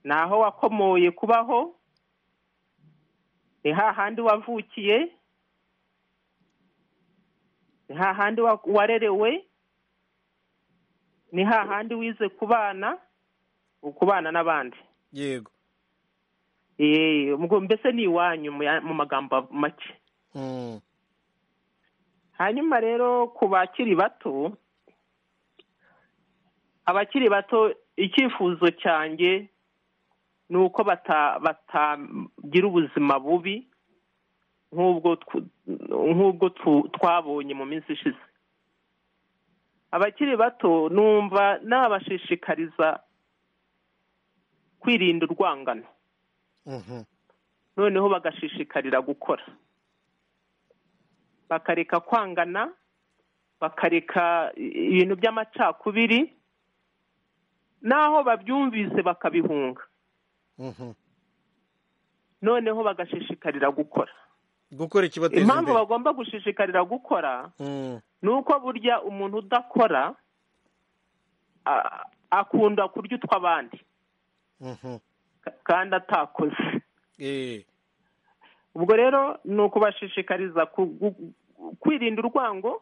ni aho wakomoye kubaho ni hahandi wavukiye ni hahandi wa- warerewe ni hahandi wize kubana ukubana n'abandi yego Eh, ubwo mbese ni iwanyu mu ya- mu magambo make Mm. hanyuma rero ku bakiri bato abakiri bato icyifuzo cyanjye ni uko bata- batagira ubuzima bubi nk'ubwo tw- nk'ubwo tu- twabonye mu minsi ishize abakiri bato numva nabashishikariza kwirinda urwangano Mhm. noneho bagashishikarira gukora bakareka kwangana bakareka i- ibintu by'amacakubiri n'aho babyumvise bakabihunga Mhm. noneho bagashishikarira gukora gukora ikibateza impamvu imbere bagomba gushishikarira gukora Mm. ni uko burya umuntu udakora a- akunda kurya utw'abandi kandi atakoze ubwo rero ni ukubashishikariza ku- gu- kwirinda urwango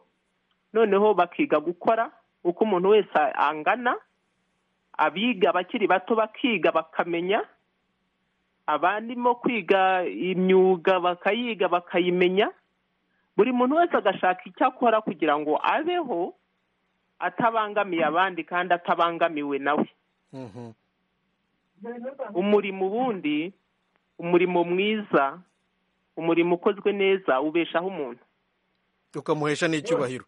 noneho bakiga gukora uko umuntu wese a- angana abiga abakiri bato bakiga bakamenya abandimo kwiga imyuga bakayiga bakayimenya buri muntu wese agashaka icyo akora kugira ngo abeho atabangamiye abandi kandi atabangamiwe nawe umurimo ubundi umurimo mwiza umurimo ukozwe neza ubeshaho umuntu ukamuhesha n'icyubahiro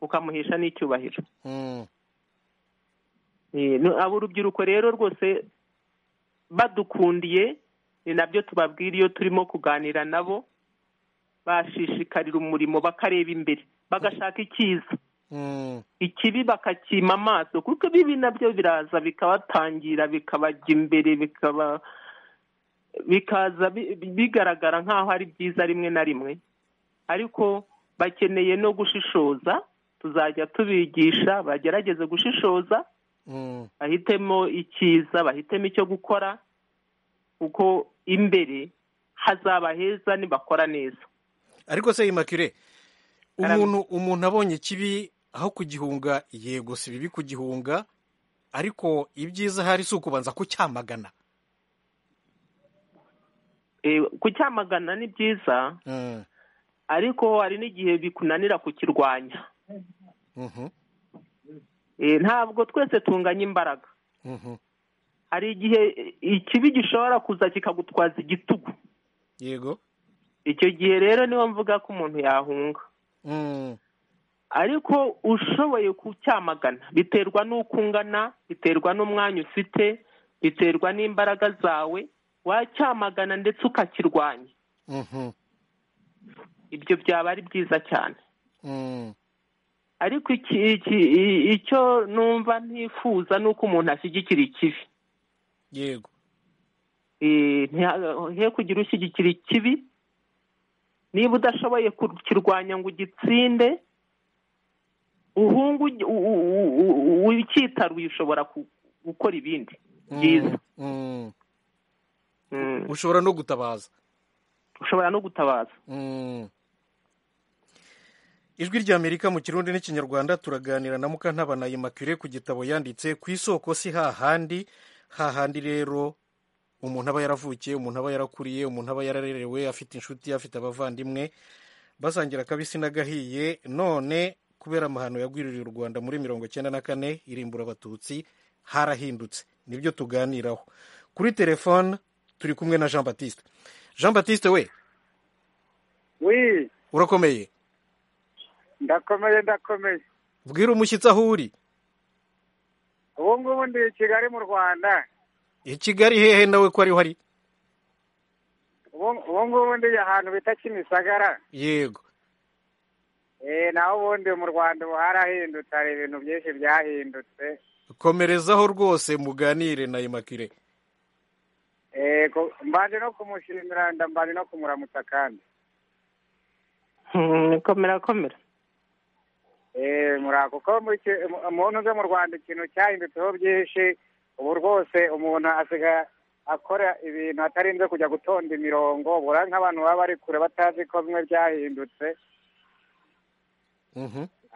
ukamuhesha n'icyubahiro Eh, no- abo urubyiruko rero rwose badukundiye ni nabyo tubabwira iyo turimo kuganira nabo bashishikarira umurimo bakareba imbere bagashaka icyiza ikibi bakakima amaso kuko ibibi nabyo biraza bikabatangira bikabajya imbere bikaba bikaza bi- bigaragara nk'aho ari byiza rimwe na rimwe ariko bakeneye no gushishoza tuzajya tubigisha bagerageze gushishoza bahitemo icyiza bahitemo icyo gukora kuko imbere hazaba heza nibakora neza ariko se imakire umuntu umuntu abonye ikibi aho kugihunga yego si bibi kugihunga ariko ibyiza ahari si ukubanza kucyamagana Eh, kucyamagana ni byiza ariko hari n'igihe bikunanira kukirwanya Eh, ntabwo twese tunganya imbaraga hari igihe eh, ikibi gishobora kuza kikagutwaza igitugu yego icyo gihe rero niho mvuga ko umuntu yahunga ariko ushoboye kucyamagana biterwa n'uko ungana biterwa n'umwanya ufite biterwa n'imbaraga zawe wacyamagana ndetse ukakirwanya ibyo byaba ari byiza cyane ariko iki, iki, i- icyo numva ntifuza ni uko umuntu ashyigikira ikibi yego Eh, ntiha- he kugira ushyigikira ikibi niba udashoboye kukirwanya ngo ugitsinde uhungu ugi- u- u- u- u- u- ukitaruye ushobora ku- gukora ibindi byiza Mm. ushobora no gutabaza ushobora no gutabaza ijwi ry'amerika mu kirundi n'ikinyarwanda turaganira na mukantabana imakire ku gitabo yanditse ku isoko si hahandi hahandi rero umuntu aba yaravukiye umuntu aba yarakuriye umuntu aba yararerewe afite inshuti afite abavandimwe basangira akabisi n'agahiye none kubera amahano yagwiririye u rwanda muri mirongo cyenda na kane irimbura abatutsi harahindutse nibyo tuganiraho kuri telefone turi kumwe na jean batiste jean batiste we wi urakomeye ndakomeye ndakomeye bwira umushyitsi aho uri ubu ngubu ndi i kigali mu rwanda i kigali hehe nawe ko ariho ari Ubu- ubu ngubu ndi ahantu bita kimisagara yego eh naho ubundi mu rwanda ubu harahindutse hari ibintu byinshi byahindutse komerezaho rwose muganire na imakire eh ku- mbanje no kumushimira ndambanje no kumuramutsa kandi Mm, komera komera eh murako kuko mu ki- mu- mu ntuze mu rwanda ikintu cyahindutseho byinshi ubu rwose umuntu asigaye akora ibintu atarinze kujya gutonda imirongo bura nk'abantu baba bari kure batazi ko bimwe byahindutse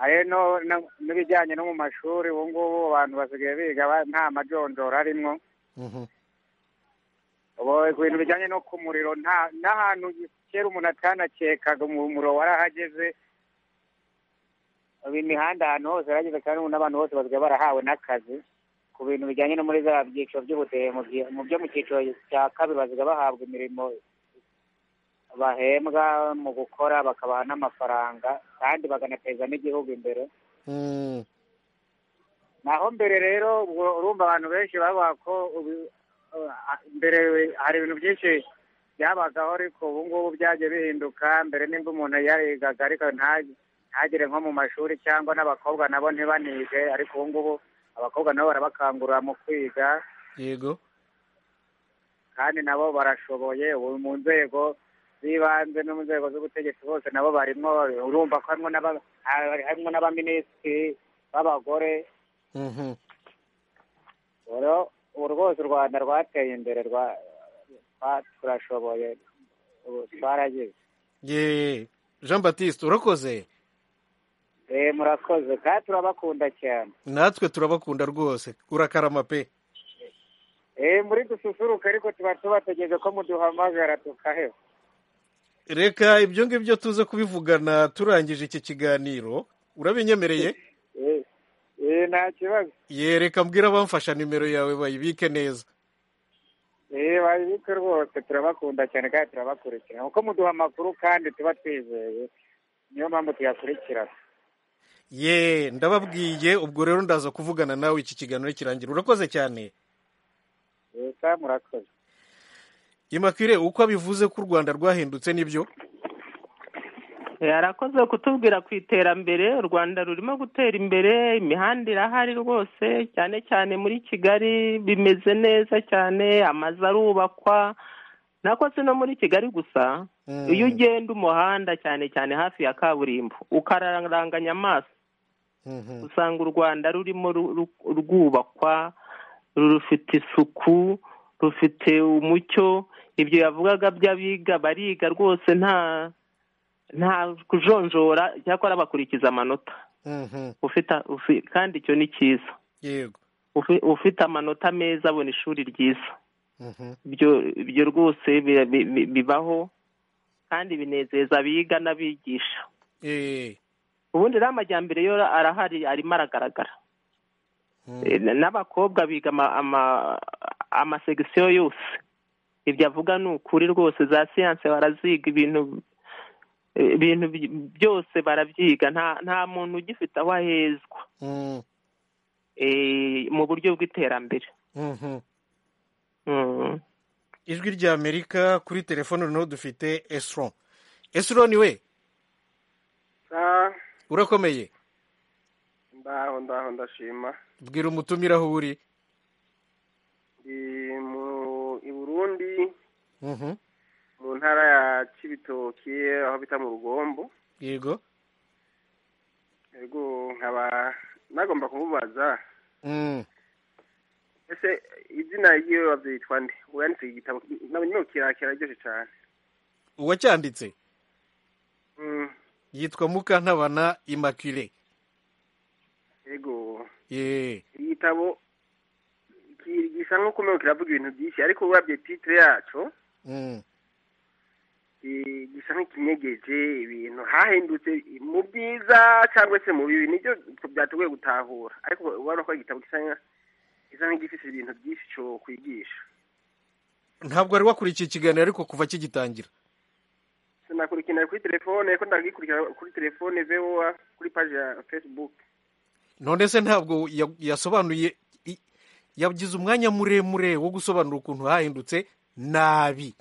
ayo no- no- n'ibijyanye no mu mashuri ubu ngubu abantu basigaye biga ba- nta majonjora arimwo ubu ku bintu bijyanye no ku muriro nta n'ahantu kera umuntu atanakekaga umuriro warahageze ubu imihanda ahantu hose yarageze kandi ubu n'abantu bose basigaye barahawe n'akazi ku bintu bijyanye no muri za byiciro by'ubudehe mu byi- mu byo mu cyiciro cya kabiri basigaye bahabwa imirimo bahembwa mu gukora bakabaha n'amafaranga kandi baganateza n'igihugu imbere naho mbere rero ubwo urumva abantu benshi bavuga ko ubu- uh, mbere hari ibintu byinshi byabagaho ariko ubu ngubu byagiye bihinduka mbere nimba umuntu yarigaga ariko nta- ntagere nko mu mashuri cyangwa n'abakobwa nabo ntibanige ariko ubu ngubu abakobwa nabo barabakangurira mu kwiga yego kandi nabo barashoboye ubu mu nzego z'ibanze no mu nzego z'ubutegetsi bose nabo barimo urumva ko harimo n'aba- harimo n'abaminisitiri b'abagore ubu rwose u rwanda rwateye imbere rwa- twa- turashoboye ubu twarageze ye jean batiste urakoze Eh, murakoze kandi turabakunda cyane natwe turabakunda rwose urakarama pe Eh, muri dususuruka ariko tuba tubategeje ko muduhamagara tukaheba reka ibyo ngibyo tuze kubivugana turangije iki kiganiro urabinyemereye Eh, nta kibazo ye reka mbwira abamfasha nimero yawe bayibike neza Eh, babibike rwose turabakunda cyane kandi turabakurikirana uko muduha amakuru kandi tuba twizeye niyo mpamvu tuyakurikirana ye ndababwiye ubwo rero ndaza kuvugana nawe iki kiganiro kirangira urakoze cyane Eh, sa murakoze imakwire uko abivuze ko u rwanda rwahindutse nibyo yarakoze kutubwira ku iterambere u rwanda rurimo gutera imbere imihanda irahari rwose cyane cyane muri kigali bimeze neza cyane amazu arubakwa nako si no muri kigali gusa iyo ugenda umuhanda cyane cyane hafi ya kaburimbo ukararanganya amaso usanga u rwanda rurimo ru- ru- rwubakwa rufite isuku rufite umucyo ibyo yavugaga by'abiga bariga rwose nta nta kujonjora cyakora bakurikiza amanota ufite ufi- kandi icyo ni cyiza yego Ufi- ufite amanota meza abona ishuri ryiza Mhm. ibyo ibyo rwose bi- bi- bi- bibaho kandi binezeza abiga n'abigisha Eh, ubundi rero amajyambere yo arahari arimo aragaragara Eh, n- n'abakobwa biga ama- ama- amasegisiyo yose ibyo avuga ni ukuri rwose za siyanse baraziga ibintu eh, ibintu by- byose barabyiga nta nta muntu ugifite aho ahezwa mm, eh, mu buryo bw'iterambere mhm. Mm. ijwi rya amerika kuri telefone noneho dufite esron esron we Ah, urakomeye ndaho ndaho ndashima bwira umutumire aho uri ndi mu i burundi Mhm. mu ntara ya kibitoki aho bita mu rugombo yego yego nkaba nagomba kumubaza Mm. ese izina ryiwe wabyitwa nde ubu yanditse iki gitabo nabonyeho kirakira aryoshye cyane uwacyanditse Mm, yitwa mukantabana immaculée yego ye iki gitabo ki- gisa nk'uko umenye kiravuga ibintu byinshi ariko urabye titire yacyo Mm. i- gisa nk'ikinyegeje ibintu hahindutse mu byiza cyangwa se mu bibi nibyo byatugoye gutahura ariko ubona ko ari igitabo gisa nka- gisa nk'igifite ibintu byinshi cyo kwigisha ntabwo wari wakurikiye ikiganiro ariko kuva kigitangira sinakurikirana kuri telefone ko ndagikurikira kuri telefone voa kuri paji ya facebook none se ntabwo ya- yasobanuye i- yagize umwanya muremure wo gusobanura ukuntu hahindutse nabi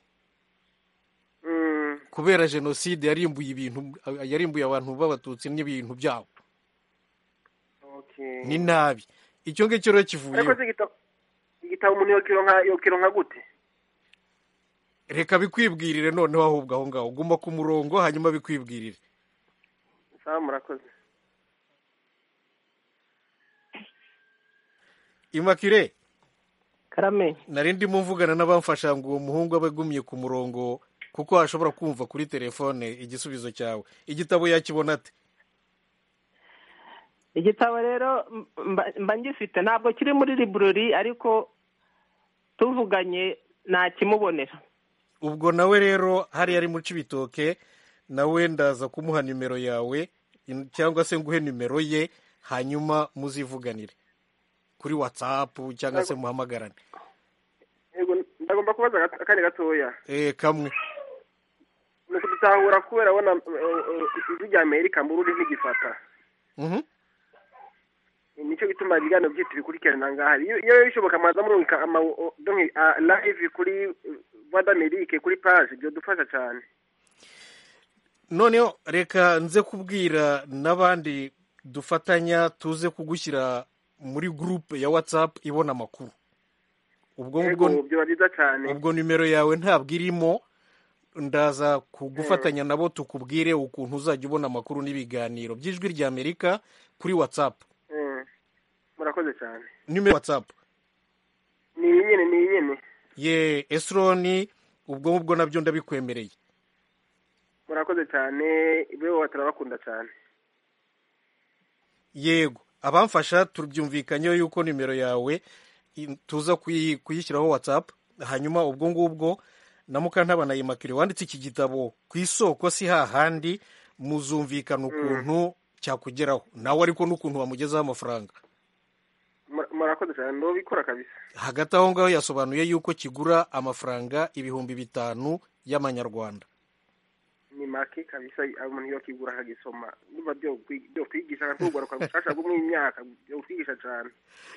Mm, kubera jenoside yarimbuye ibintu yarimbuye abantu b'abatutsi n'ibintu byabo okay. ni nabi icyo ngicyo rero kivuyeho ariko se igitabo igitabo umuntu yokironka yokironka gute reka bikwibwirire noneho ahubwo aho ngaho guma ku murongo hanyuma bikwibwirire sawa murakoze imakire karame nari ndimo mvugana n'abamfasha ngo uwo muhungu aba agumye ku murongo kuko ashobora kumva kuri telefone igisubizo cyawe igitabo yakibona ate igitabo rero mba- mba ngifite ntabwo kiri muri librori ariko tuvuganye ntakimubonera ubwo nawe rero hariya ari mu cibitoke nawe ndaza kumuha nimero yawe in- cyangwa se nguhe nimero ye hanyuma muzivuganire kuri watsapu cyangwa se muhamagarane yego ndagomba kubaza gato- akanya gatoya eh kamwe ni ukudutahura kubera abona ijwi rya amerika mburundi ntigifata Mhm. nicyo gituma ibiganiro byose bikurikirana ngaha iyo iyo bishoboka mwaza murungika ama donke live kuri vadamerike kuri page byadufasha cyane noneho reka nze kubwira n'abandi dufatanya tuze kugushyira muri gurupe ya watsapu ibona amakuru ubwo yego ngubwo byaba byiza cyane ubwo nimero yawe ntabwo irimo ndaza kugufatanya nabo tukubwire ukuntu uzajya ubona amakuru n'ibiganiro by'ijwi rya amerika kuri watsapu Eh, murakoze cyane nimero ya watsapu ni iyi nyine ni iyi nyine ye esironi ubwo ngubwo nabyo ndabikwemereye murakoze cyane ibe turabakunda cyane yego abamfasha tubyumvikanyeho yuko nimero yawe i- tuza kuyi- kuyishyiraho watsapu hanyuma ubwo ngubwo na mukantabana yimakire wanditse iki gitabo ku isoko si hahandi muzumvikana ukuntu cyakugeraho nawe ariko n'ukuntu wamugezaho amafaranga Mura- murakoze cyane ndabikora kabisa hagati aho ngaho yasobanuye yuko kigura amafaranga ibihumbi bitanu y'amanyarwanda ni make kabisa umuntu iyo akigura akagisoma niba byo kwi- byo kwigisha akakugwaruka gushasha bwo mu myaka byo kwigisha cyane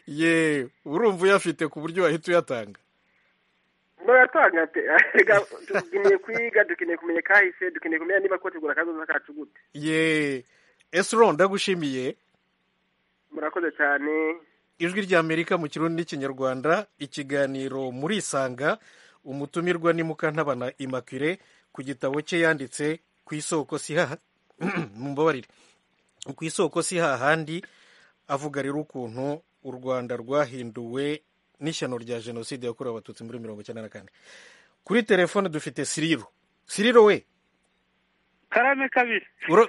ye urumva uyafite ku buryo wahita uyatanga murayatanga pe Erega dukeneye kwiga dukeneye kumenya kahise dukeneye kumenya niba ko tugura akazoza kacu gute ye esro ndagushimiye murakoze cyane ijwi ry'amerika mu kirundi n'ikinyarwanda ikiganiro muri isanga umutumirwa ni mukantabana immaculee ku gitabo cye yanditse ku isoko si haha mumbabarire ku isoko si hahandi avuga rero ukuntu u rwanda rwahinduwe n'ishyano rya jenoside yakorewe abatutsi muri mirongo icyenda na kane kuri telefone dufite siriro siriro we karame kabiri uro-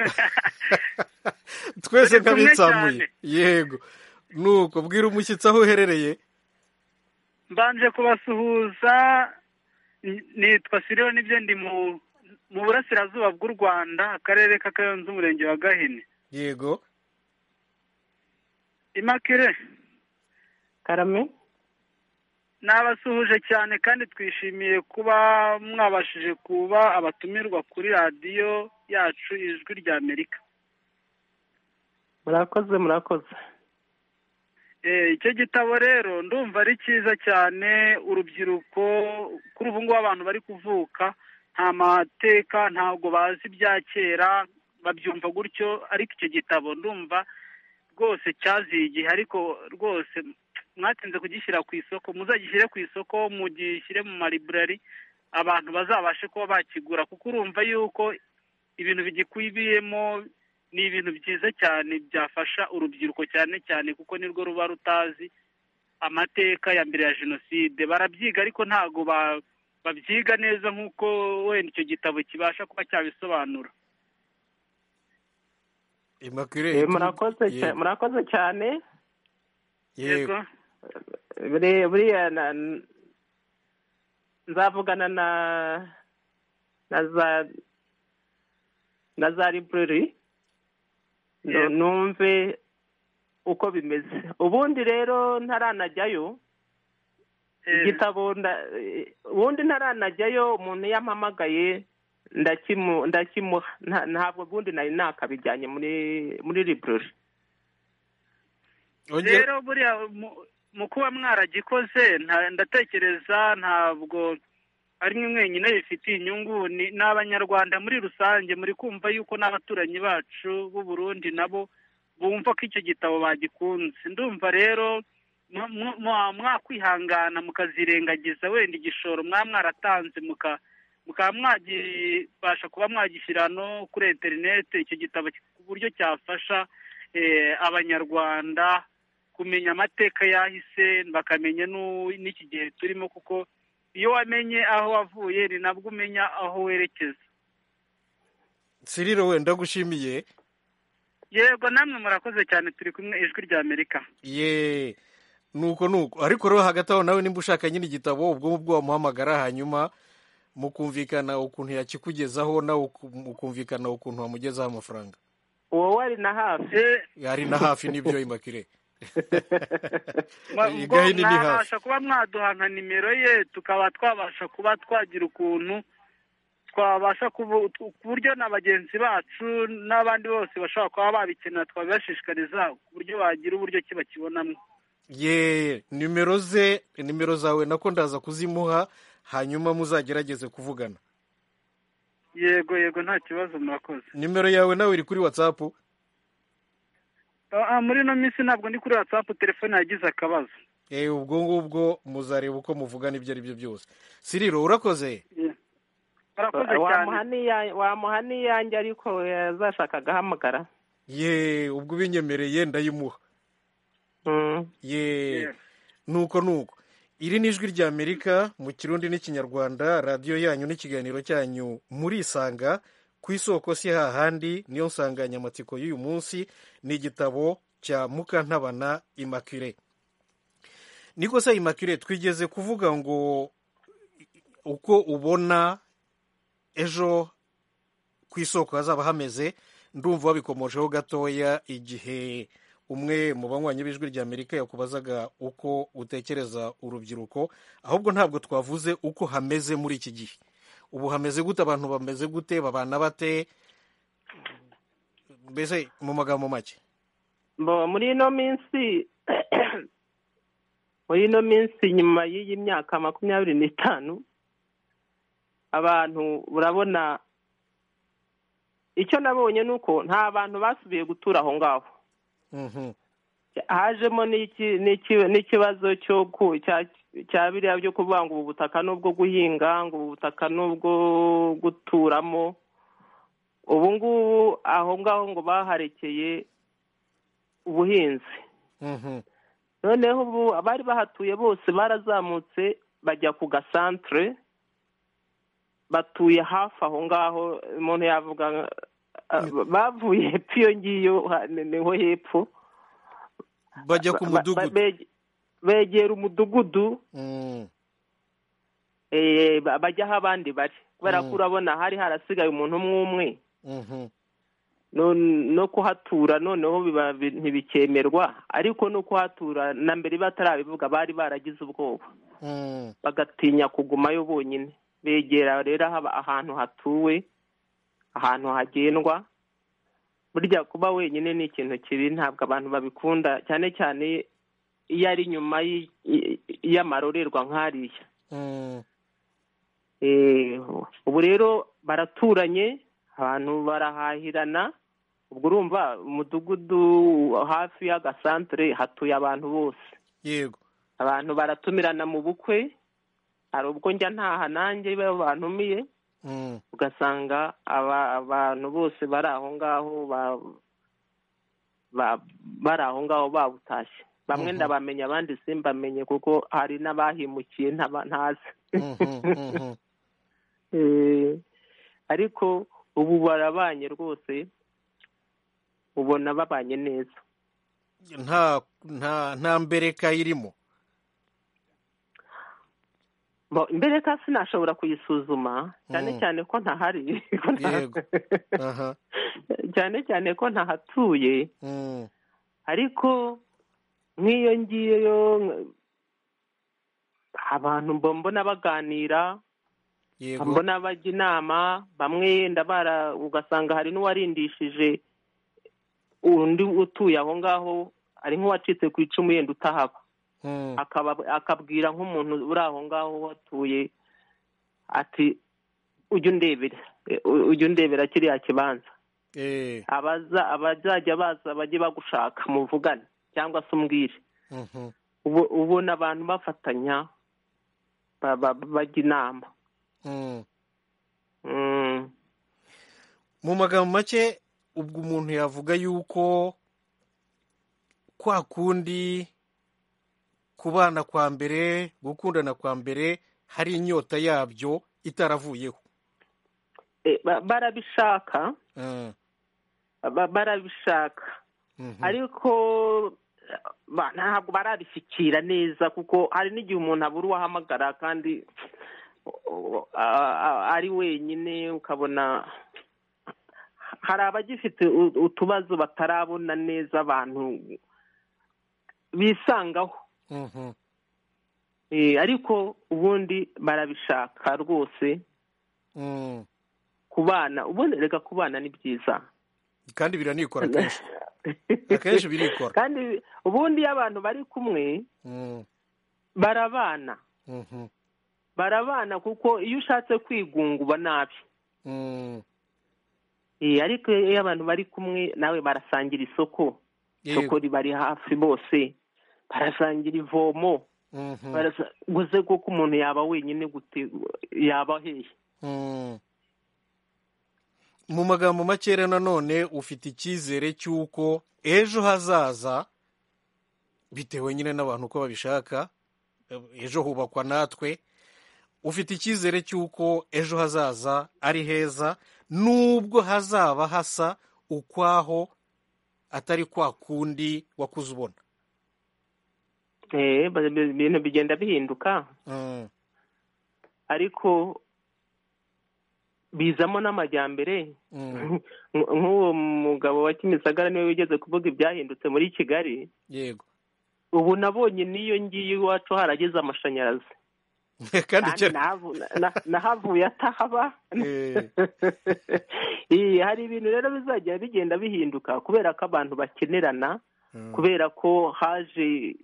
twese Turi kumwe nk'abitsamuye cyane. yego nuko bwira umushyitsi aho uherereye mbanje kubasuhuza n- nitwa siriyo nibyo ndi mu mu burasirazuba bw'u rwanda akarere ka kayonza umurenge wa gahini yego imakire karame nabasuhuje cyane kandi twishimiye kuba mwabashije kuba abatumirwa kuri radiyo yacu ijwi rya amerika murakoze murakoze Eh, icyo gitabo rero ndumva ari cyiza cyane urubyiruko kuri ubu ngubu abantu bari kuvuka nta mateka ntabwo bazi ibya kera babyumva gutyo ariko icyo gitabo ndumva rwose cyaziye igihe ariko rwose mwatinze kugishyira ku isoko muzagishyire ku isoko mugishyire mu mariburari abantu bazabashe kuba bakigura kuko urumva yuko ibintu bigikubiyemo ni ibintu byiza cyane byafasha urubyiruko cyane cyane kuko nirwo ruba rutazi amateka ya mbere ya jenoside barabyiga ariko ntabwo ba- babyiga neza nk'uko wenda icyo gitabo kibasha kuba cyabisobanura immaculee Eh, tu- murakoze yego. cya- murakoze cyane yego Buri- buriya na- n- nzavugana na na za na za library nu- Yego. numve uko bimeze ubundi rero ntaranajyayo igitabo nda- eh, ubundi ntaranajyayo umuntu yampamagaye ndakimu- ndakimuha Nta- ntabwo ubundi nari nakabijyanye muri muri library rero buriya mu- mu kuba mwaragikoze nta- ndatekereza ntabwo ari mwe mwenyine bifitiye inyungu ni ni abanyarwanda muri rusange muri kumva yuko n'abaturanyi bacu b'u Burundi nabo bumva ko icyo gitabo bagikunze ndumva rero mu- mu- mwa- mwakwihangana mukazirengagiza wenda igishoro mwaba mwaratanze muka mukaba mwagibasha kuba mwagishyira no kuri interineti icyo gitabo ku buryo cyafasha eh, abanyarwanda kumenya amateka yahise bakamenya n'u- n'iki gihe turimo kuko iyo wamenye aho wavuye ni nabwo umenya aho werekeza siriro we ndagushimiye yego namwe murakoze cyane turi kumwe ijwi rya amerika ye nuko nuko ariko rero hagati aho nawe nimba ushaka nyine igitabo ubwo ngubwo wamuhamagara hanyuma mukumvikana ukuntu yakikugezaho nawe uku- mukumvikana ukuntu wamugezaho amafaranga wowe ari na hafi ari na hafi n'ibyo imakire Mwa- ubwo igahini ni hafi mwabasha kuba mwaduha nka nimero ye tukaba twabasha kuba twagira ukuntu twabasha kubu- ku buryo na bagenzi bacu n'abandi bose bashobora kuba babikenera twabibashishikariza ku buryo bagira uburyo ki bakibonamo ye nimero ze nimero zawe nako ndaza kuzimuha hanyuma muzagerageze kuvugana yego yego nta kibazo murakoze nimero yawe nawe iri kuri watsapu Ah, ah, muri ino minsi ntabwo ndi kuri watsapu telefone yagize akabazo eh ubwo ngubwo muzareba uko muvugana ibyo ari byo byose siriro urakoze murakoze wamuha n'iya- wamuha n'iyanjye ariko yazashaka agahamagara ye ubwo ubinyemereye ndayimuha ye nuko nuko iri ni ijwi ry'amerika mu kirundi n'ikinyarwanda radiyo yanyu n'ikiganiro cyanyu murisanga ku isoko si hahandi niyo nsanganyamatsiko y'uyu munsi ni igitabo cya mukantabana imakire niko se imakire twigeze kuvuga ngo uko ubona ejo ku isoko hazaba hameze ndumva wabikomojeho gatoya igihe umwe mu banywanyi b'ijwi ry'amerika yakubazaga uko utekereza urubyiruko ahubwo ntabwo twavuze uko hameze muri iki gihe ubu hameze gute abantu bameze gute babana bate mbese mu magambo make muri ino minsi muri ino minsi nyuma y'iyi myaka makumyabiri n'itanu abantu urabona icyo nabonye ni uko nta bantu basubiye gutura aho ngaho hajemo n'ikibazo cya biriya byo kuvuga ngo ubu butaka n'ubwo guhinga ngo ubu butaka n'ubwo guturamo ubu ngubu aho ngaho ngo baharekeye ubuhinzi noneho ubu abari bahatuye bose barazamutse bajya ku gasantere batuye hafi aho ngaho umuntu yavuga bavuye hepfo iyo ngiyo niho hepfo bajya ku mudugudu begera umudugudu bajya aho abandi bari kubera ko urabona hari harasigaye umuntu umwe umwe no kuhatura noneho ntibikemerwa ariko no kuhatura na mbere batarabivuga bari baragize ubwoba bagatinya kugumayo bonyine begera rero ahantu hatuwe ahantu hagendwa burya kuba wenyine ni ikintu kibi ntabwo abantu babikunda cyane cyane iyo ari nyuma y'amarorerwa nk'ariya ubu rero baraturanye abantu barahahirana ubwo urumva umudugudu hafi y'agasantere hatuye abantu bose yego abantu baratumirana mu bukwe hari ubwo njya ntaha nanjye bantumiye ugasanga abantu bose bari aho ngaho bari aho ngaho babutashye bamwe ndabamenya abandi simbamenye kuko hari n'abahimukiye ntazi ariko ubu barabanye rwose ubona babanye neza nta mbereka irimo mbere ka sinashobora kuyisuzuma cyane cyane ko ntahari cyane cyane ko ntahatuye ariko nk'iyo ngiyo abantu mbona baganira mbona bajya inama bamwe yenda bara ugasanga hari n'uwarindishije undi utuye aho ngaho ari nk'uwacitse ku icumu yenda utahaba akabwira nk'umuntu uri aho ngaho watuye ati ujya undebera ujya undebera kiriya kibanza abazajya baza bajye bagushaka muvugane cyangwa se umbwire ubona abantu bafatanya bajya inama mu magambo make ubwo umuntu yavuga yuko kwa kundi kubana kwa mbere gukundana kwa mbere hari inyota yabyo itaravuyeho barabishaka barabishaka ariko ntabwo barabishyikira neza kuko hari n'igihe umuntu abura uwahamagara kandi ari wenyine ukabona hari abagifite utubazo batarabona neza abantu bisangaho ariko ubundi barabishaka rwose kubana ubundi reka kubana ni byiza kandi biranikora akenshi akenshi birikora kandi ubundi iyo abantu bari kumwe barabana barabana kuko iyo ushatse kwigunga uba nabi ariko iyo abantu bari kumwe nawe barasangira isoko isoko ribari hafi bose barasangira ivomo gusa kuko umuntu yaba wenyine yaba hehe mu magambo makeya nanone ufite icyizere cy'uko ejo hazaza bitewe nyine n'abantu uko babishaka ejo hubakwa natwe ufite icyizere cy'uko ejo hazaza ari heza nubwo hazaba hasa ukwaho atari kwa kundi wakuze ubona ibintu bigenda bihinduka ariko bizamo n'amajyambere nk'uwo mugabo wa kimisagara niwe wigeze kuvuga ibyahindutse muri kigali yego ubu nabonye n'iyo ngiye iwacu harageze amashanyarazi kandi nahavuye atahaba hari ibintu rero bizajya bigenda bihinduka kubera ko abantu bakenerana kubera ko haje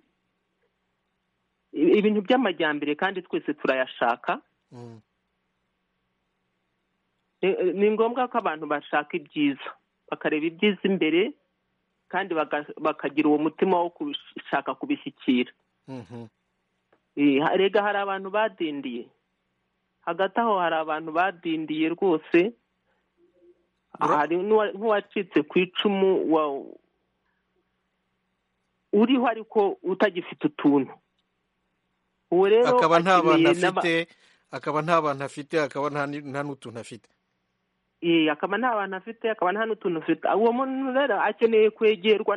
ibintu by'amajyambere kandi twese turayashaka ni ngombwa ko abantu bashaka ibyiza bakareba ibyiza imbere kandi bakagira uwo mutima wo gushaka kubishyikira rega hari abantu badindiye hagati aho hari abantu badindiye rwose hari nk'uwacitse ku icumu uriho ariko utagifite utuntu uwo rero akaba nta bantu afite akaba nta bantu afite akaba nta n'utuntu afite akaba nta bantu afite akaba nta n'utuntu afite uwo muntu rero akeneye kwegerwa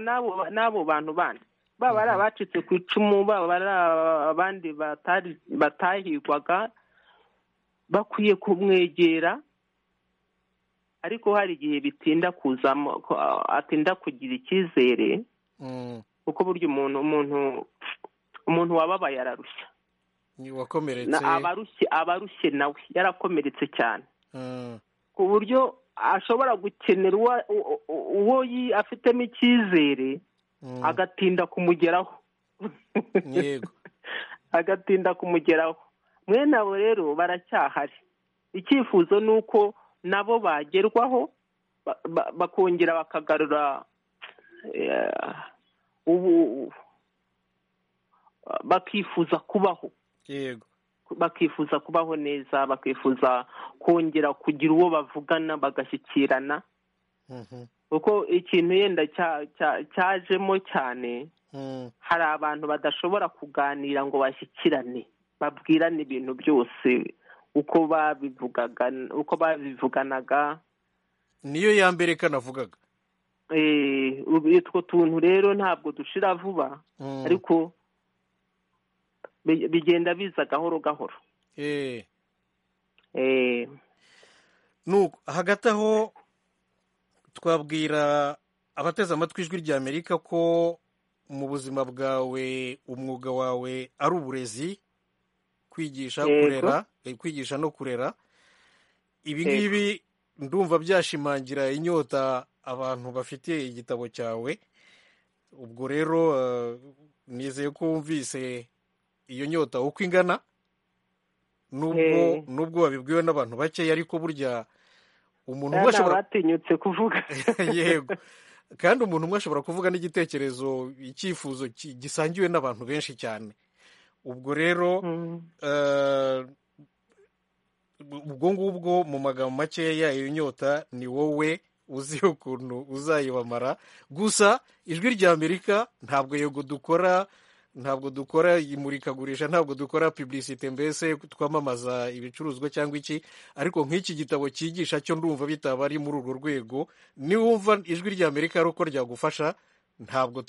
n'abo bantu bandi baba ari abacitse ku icumu baba ari abandi batahigwaga bakwiye kumwegera ariko hari igihe bitinda kuzamo atinda kugira icyizere kuko burya umuntu umuntu umuntu wababaye ararushya wakomeretse abarushye nawe yarakomeretse cyane ku buryo ashobora gukenera uwo afitemo icyizere agatinda kumugeraho yego agatinda kumugeraho mwene abo rero baracyahari icyifuzo ni uko nabo bagerwaho bakongera bakagarura ubu bakifuza kubaho yego bakifuza kubaho neza bakifuza kongera kugira uwo bavugana bagashyikirana kuko ikintu yenda cyajemo cyane hari abantu badashobora kuganira ngo bashyikirane babwirane ibintu byose uko babivugaga uko babivuganaga niyo ya mbere kanavugaga utwo tuntu rero ntabwo dushira vuba ariko bigenda biza gahoro gahoro hagati aho twabwira abateze amatwi ijwi rya amerika ko mu buzima bwawe umwuga wawe ari uburezi kwigisha kurera kwigisha no kurera ibi ngibi ndumva byashimangira inyota abantu bafite igitabo cyawe ubwo rero nizeye ko wumvise iyo nyota uko ingana nubwo nubwo wabibwiwe n'abantu bakeya ariko burya umuntu umwe ashobora batinyutse kuvuga yego kandi umuntu umwe ashobora kuvuga n'igitekerezo icyifuzo gisangiwe n'abantu benshi cyane ubwo rero ubwo ngubwo mu magambo makeya iyo nyota ni wowe uzi ukuntu uzayibamara gusa ijwi rya amerika ntabwo yego dukora ntabwo dukora imurikagurisha ntabwo dukora publicite mbese twamamaza ibicuruzwa cyangwa iki ariko nk'iki gitabo cyigisha cyo ndumva bitaba ari muri urwo rwego niwumva ijwi rya amerika ari uko ryagufasha ntabwo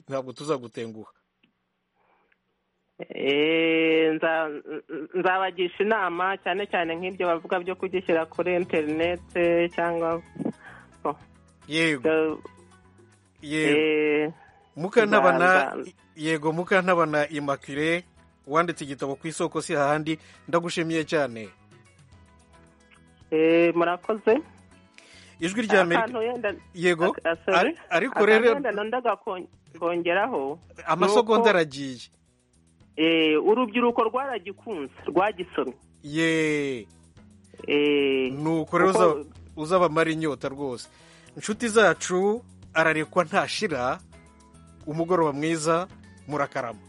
ntabwo tuzagutenguha nzabagisha inama cyane cyane nk'ibyo bavuga byo kugishyira kuri interinete cyangwa yego yego mukantabana yego mukantabana imakire wanditse igitabo ku isoko si hahandi ndagushimiye cyane murakoze ijwi rya amerika yego ariko rero kongeraho amasogonda aragiye urubyiruko rwaragikunze rwagisomye ye ni uko rero uzabamara inyota rwose inshuti zacu ararekwa ntashira umugoroba mwiza murakarama